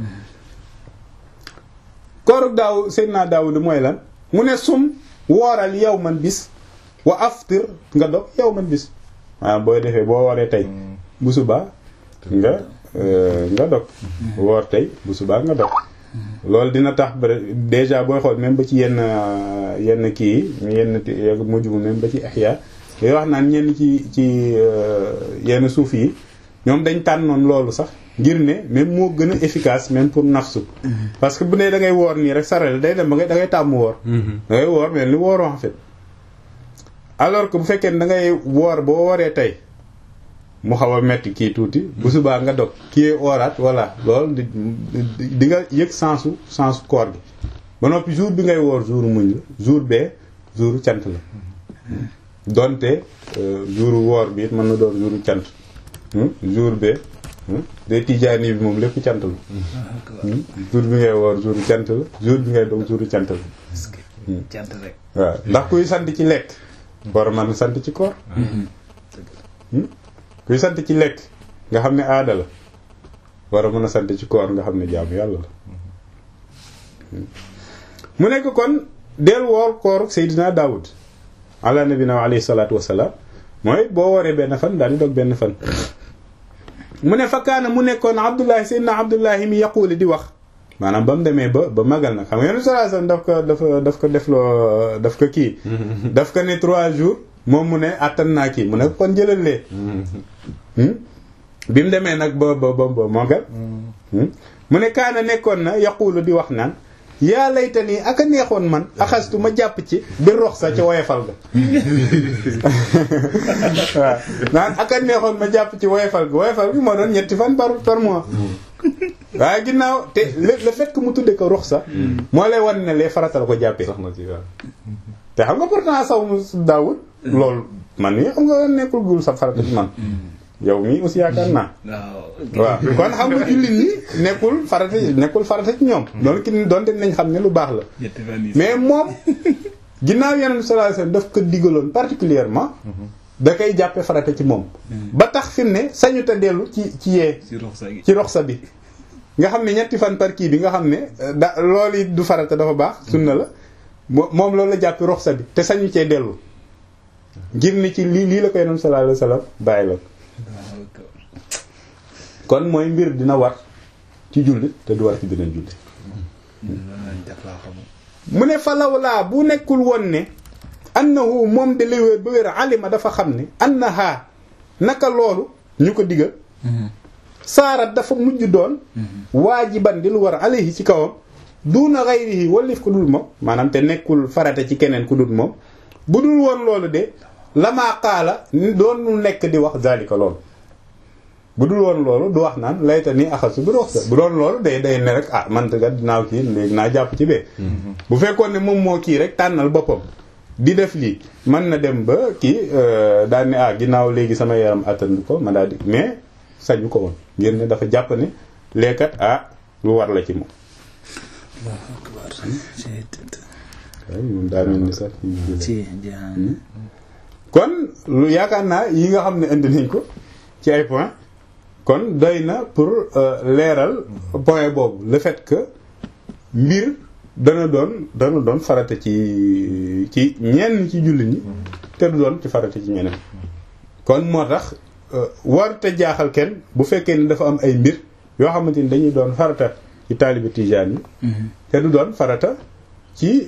kooruk daaw seydina daawuda mooy lan mu ne sum wooral yow man bis wa aftir nga dog yow man bis maanaam booy defee boo waree tey bu subaa nga nga dog woor tey bu subaa nga dog loolu dina tax déjà booy xool même ba ci yenn yenn kii yi yenn mujj même ba ci ihya yooyu wax naan ñenn ci ci yenn suuf yi ñoom dañ tànnoon loolu sax ngir ne même moo gën a efficace même pour nafsu parce que bu ne da ngay woor nii rek sarale day dem ba ngay da ngay tàmm woor da ngay woor mais li wooroo en fait alors que bu fekkee ne da ngay woor boo wooree tey mu xaw a metti kii tuuti bu subaa nga dog kii ooraat voilà loolu di di nga yëg sensu sensu koor gi ba noppi jour bi ngay woor jour muñ la jour bee jour cant la donte jour woor bi it mën na doon jour cant jour bee day tijaani bi moom lépp cant la jour bi ngay woor jour cant la jour bi ngay dog jour cant la cant rek waaw ndax kuy sant ci lekk war a mën sant ci koor kuy sant ci lekk nga xam ne aada la war a mën a sant ci koor nga xam ne jaamu yàlla la mu nekk kon del woor koor Seydina Daawud ala nabina wa alayhi salaatu wasalaam mooy boo wooree benn fan daal di dog benn fan mu ne fakkaana mu nekkoon Abdullahi Seydina Abdullahi mi yaquuli di wax maanaam ba mu demee ba ba magal nag xam nga yenn sallallahu alayhi wasallam daf ko dafa daf ko defloo daf ko kii daf ko ne trois jours moom mu ne attan naa kii mu ne kon jëlal lee bi mu demee nag ba ba ba ba magal mu ne kaana nekkoon na yaquulu di wax naan yaa layta nii aka neexoon man axastu ma jàpp ci bi rox sa ca woyefal ga waaw naan aka neexoon ma jàpp ci woyefal ga woyefal gi moo doon ñetti fan par par mois waaye ginnaaw te le le fait que mu tudde ko rox sa moo lay wan ne lee faratal ko jàppee sax na ci waaw te xam nga pourtant saw mu daawut loolu man nii xam nga nekkul gul sa farata ci man yow mii aussi yaakaar naa waaw kon xam nga jullit ñi nekkul farata nekkul farata ci ñoom doon ki doonte nañ xam ne lu baax la mais moom ginnaaw yeneen sallallahu alayhi wasallam daf ko digaloon particulièrement da koy jàppe farata ci moom ba tax fi mu ne sañu ta dellu ci ci yee ci roxsa bi nga xam ne ñetti fan par kii bi nga xam ne da loolu it du farata dafa baax sunna la moom loolu la jàppe roxsa bi te sañu cee dellu ngir ni ci lii lii la ko yeneen sallallahu alayhi wasallam bàyyi la kon mooy mbir dina war ci jullit te du war ci beneen jullit mu ne falaw laa bu nekkul woon ne annahu moom de li wér ba wér alima dafa xam ne annaha naka loolu ñu ko digal saarat dafa mujj doon waajiban di lu war alayhi ci kawam duuna ghayrihi wallif ko dul moom maanaam te nekkul farata ci keneen ku dul moom bu dul woon loolu de lamaa qaala doon nekk di wax zalika loolu bu dul woon loolu du wax naan layta ni axasu bi rox sa bu doon loolu day day ne rek ah man kat dinaaw kii léegi naa jàpp ci bee bu fekkoon ne moom moo kii rek tànnal boppam di def lii mën na dem ba kii daal ne ah ginnaaw léegi sama yaram attan ko ma daal di mais sañu ko woon ngir ne dafa jàpp ne leekat ah lu war la ci moom moom daa mel ni sax kon lu yaakaar naa yi nga xam ne indi nañ ko ci ay point kon doy na pour leeral point boobu le fait que mbir dana doon dana doon farata ci ci ñenn ci jullit ñi te du doon ci farata ci ñeneen kon moo tax warute jaaxal kenn bu fekkee ni dafa am ay mbir yoo xamante ni dañuy doon farata ci taalibe tijaan yi te du doon farata ci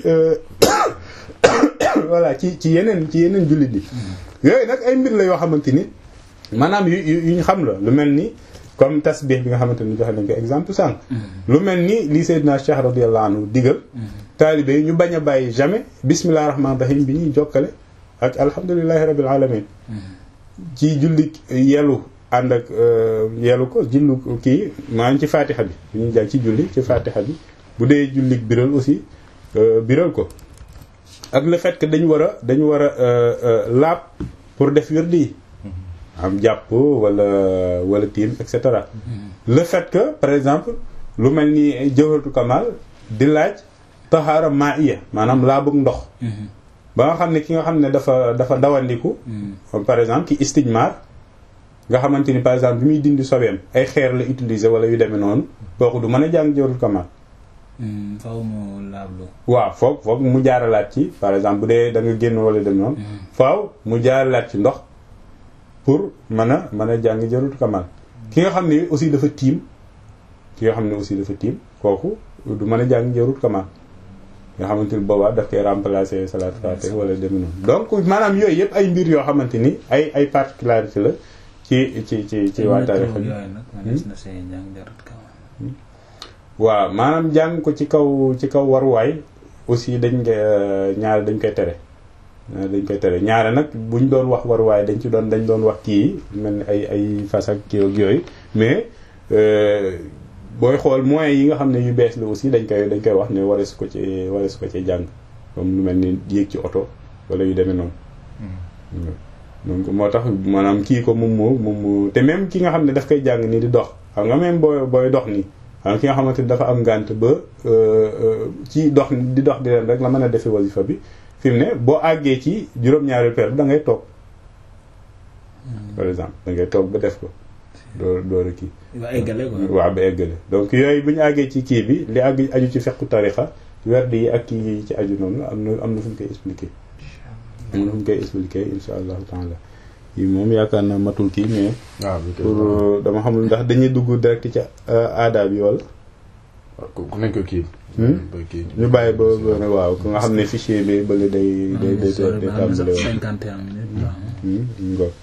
voilà ci ci yeneen ci yeneen jullit yi yooyu nag ay mbir la yoo xamante ni maanaam yu yu ñu xam la lu mel ni comme tasbih bi nga xamante ni joxe nañ ko exemple sànq. lu mel ni li Seydina Cheikh radiyallahu anhu digal. taalibe yi ñu bañ a bàyyi jamais bismillah rahmaani rahim bi ñuy jokkale ak alhamdulillahi rabbil alamin ci julli yelu ànd ak yelu ko jullu kii maanaam ci fatiha bi bu ñuy jàng ci julli ci fatiha bi bu dee julli biral aussi biral ko ak le fait que dañu war a dañu war a laab pour def wirdi yi am jàpp wala wala tiim et cetera le fait que par exemple lu mel ni jawharatul kamal di laaj tahaara ma'iya maanaam laa bëgg ndox ba nga xam ne ki nga xam ne dafa dafa dawandiku par exemple ki istijmar nga xamante ni par exemple bi muy dindi sobeem ay xeer la utiliser wala yu demee noonu kooku du mën a jàng jawharatul kamal faaw mu laablu waaw foog foog mu jaaralaat ci par exemple bu dee da nga génn wala dem noonu faaw mu jaaralaat ci ndox pour mën a mën a jàng jarut kamal ki nga xam ne aussi dafa tiim ki nga xam ne aussi dafa tiim kooku du mën a jàng jarut kamal nga xamante ni boobaa daf koy remplacer salat faate wala dem noonu donc maanaam yooyu yëpp ay mbir yoo xamante ni ay ay particularité la ci ci ci ci waa tarixa bi yooyu nag manees na see jàng jarat kaw waaw maanaam jàng ko ci kaw ci kaw waruwaay aussi dañ nga ñaare dañ koy tere ñaare dañ koy tere ñaare nag buñ doon wax waruwaay dañ ci doon dañ doon wax kii mel ni ay ay fas ak kii ak yooyu mais booy xool moyens yi nga xam ne yu bees la aussi dañ koy dañ koy wax ne warees ko ci warees ko ci jàng comme lu mel ni yéeg ci oto wala yu demee noonu donc moo tax maanaam kii ko moom moo moom moo te même ki nga xam ne daf koy jàng nii di dox xam nga même booy booy dox nii xam ki nga xamante ni dafa am ngànt ba ci dox di dox di leen rek la mën a defee wasifa bi fi mu ne boo àggee ci juróom-ñaari per bi da ngay toog par exemple da ngay toog ba def ko door door a kii ba eggale quoi waaw ba eggale donc yooyu bu ñu àggee ci kii bi li àgg aju ci fekku tarixa werd yi ak kii yi ci aju noonu am na am na fu ñu koy expliquer am na fu ñu koy expliquer insha allahu taala yi moom yaakaar na matul kii mais waaw pour dama xamul ndax dañuy dugg direct ci aada bi wala ku nañ ko kii ba kii ñu bàyyi ba ba waaw ku nga xam ne fichier bi bële day day day day tàmbale woon cinquante et un minutes baax ngor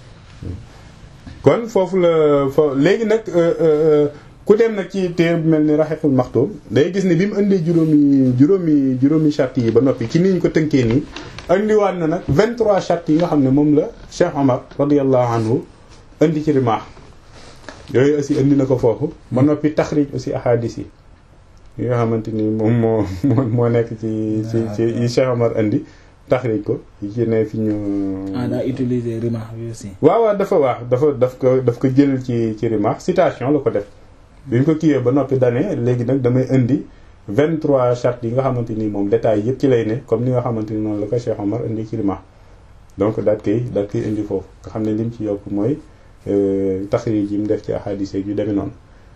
kon foofu la fo léegi nag ku dem nag ci téer bu mel ni raxeexul maxtuum day gis ne bi mu indee juróomi juróomi juróomi charte yi ba noppi ci ni ñu ko tënkee nii indiwaat na nag 23 charte yi nga xam ne moom la Cheikh Omar radiyallahu anhu indi ci rimaax yooyu aussi indi na ko foofu ba noppi taxrij aussi ahadis yi yi nga xamante ni moom moo moo moo nekk ci ci ci yi Cheikh Omar indi taxrij ko yi ci ne fi ñu ah daa utiliser rimaax bi aussi waaw waaw dafa waax dafa daf ko daf ko jël ci ci rimaax citation la ko def bi ñu ko kiiwee ba noppi dane léegi nag damay indi 23 chartes yi nga xamante ni moom détails yëpp ci lay ne comme ni nga xamante ni noonu la ko Cheikh Omar indi ci rimaax donc daat koy daat koy indi foofu nga xam ne lim ci yokk mooy taxrij yi mu def ci ahadis yu demee noonu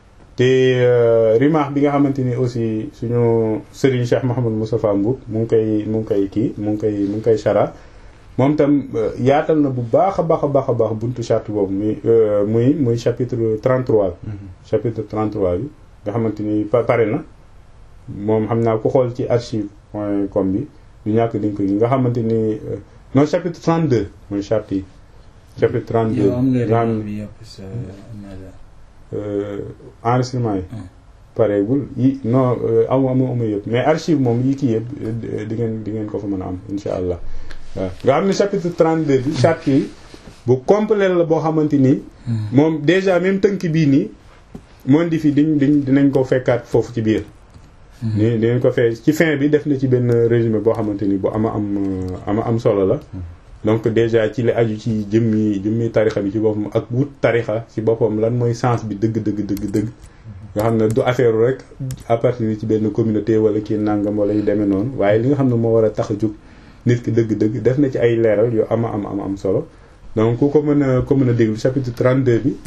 te rimaax bi nga xamante ni aussi suñu Serigne Cheikh Mouhamadou Moustapha Mboub mu ngi koy mu ngi koy kii mu ngi koy mu ngi koy chara moom tam yaatal na bu baax a baax a baax a baax buntu charte boobu muy muy muy chapitre 33 bi chapitre 33 bi nga xamante ni pare na moom xam naa ku xool ci archive point com bi du ñàkk di nga ko gi nga xamante ni non chapitre 32 mooy charte yi chapitre 32 yow am nga nga xam rimaax bi yëpp sa maison enregistrement yi pareegul yi non amu amu amu yëpp mais archive moom yi kii yëpp di ngeen di ngeen ko fa mën a am insha allah waaw nga xam ne chapitre 32 bi charte yi bu complet la boo xamante ni moom déjà même tënk bii nii moon di fi diñ diñ dinañ ko fekkaat foofu ci biir ni dinañ ko fee ci fin bi def na ci benn résumé boo xamante ni bu ama am ama am solo la donc déjà ci li aju ci jëmmi jëmmi tarixa bi ci boppam ak wut tarixa ci boppam lan mooy sens bi dëgg dëgg dëgg dëgg nga xam ne du affaire rek à partir ci benn communauté wala kii nangam wala yu demee noonu waaye li nga xam ne moo war a tax a jóg nit ki dëgg-dëgg def na ci ay leeral yu ama am am am solo donc ku ko mën a ko mën a déglu chapitre 32 bi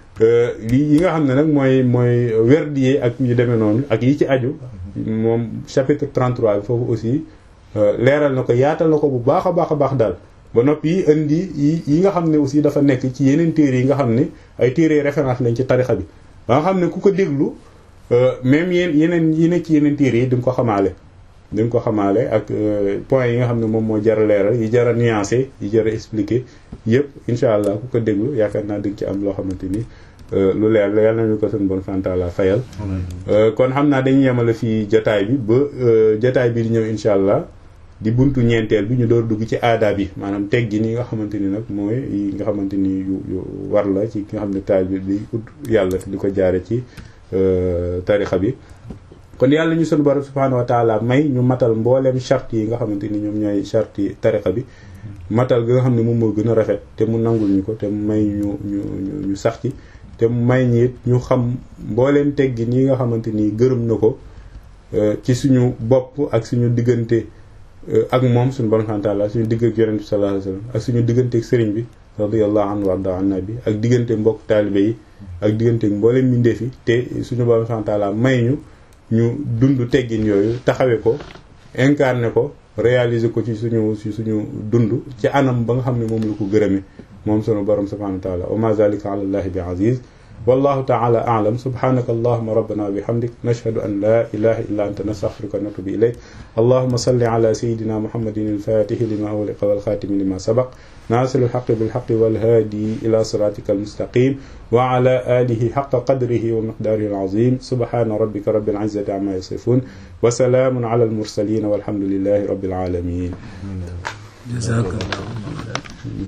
li yi nga xam ne nag mooy mooy werdiyee ak yu demee noonu ak yi ci aju moom chapitre 33 bi foofu aussi leeral na ko yaatal na ko bu baax a baax a baax daal ba noppi indi yi yi nga xam ne aussi dafa nekk ci yeneen téere yi nga xam ne ay téere référence lañ ci tarixa bi ba nga xam ne ku ko déglu même yeen yeneen yi nekk ci yeneen téere yi di nga ko xamaale di nga ko xamaale ak point yi nga xam ne moom moo jar a leeral yi jar a nuancé yi jar a expliqué yëpp incha allah ku ko déglu yaakaar naa di nga ci am loo xamante ni lu leer la yàlla nañu ko seen bon santaala fayal kon xam naa dañuy yemale fii jataay bi ba jataay bi di ñëw incha allah di buntu ñeenteel bi ñu door dugg ci aada bi maanaam teggi ni nga xamante ni nag mooy yi nga xamante ni yu yu war la ci ki nga xam ne taal bi di ut yàlla di ko jaare ci tarixa bi kon yàlla ñu sunu borom subhaanahu wa taala may ñu matal mbooleem charte yi nga xamante ni ñoom ñooy charte yi tarixa bi matal ga nga xam ne moom moo gën a rafet te mu nangul ñu ko te mu may ñu ñu ñu ñu sax ci te mu may ñi it ñu xam mbooleem teggin yi nga xamante ni gërëm na ko ci suñu bopp ak suñu diggante ak moom suñu borom subhaanahu wa taala suñu digg ak yonent bi sallallahu alayhi wasallam ak suñu diggante ak sëriñ bi radiyallahu anhu warda an nabi ak diggante mbokk taalibe yi ak diggante mbooleem mbindeef yi te suñu borom subhaanahu wa taala may ñu ñu dund teggin yooyu taxawee ko incarné ko réaliser ko ci suñu ci suñu dund ci anam ba nga xam ne moom la ko gërëme moom sunu borom subhanahu wa taala wa ma zalika ala allahi bi aziz wallahu taala a'lam subhanaka allahumma rabbana wa bihamdik nashhadu an la ilaha illa anta nastaghfiruka wa natubu ilayk allahumma salli ala sayyidina muhammadin al-fatih lima ughliqa wal khatimi lima sabaq ناصر الحق بالحق والهادي إلى صراطك المستقيم وعلى آله حق قدره ومقداره العظيم سبحان ربك رب العزة عما يصفون وسلام على المرسلين والحمد لله رب العالمين جزاك الله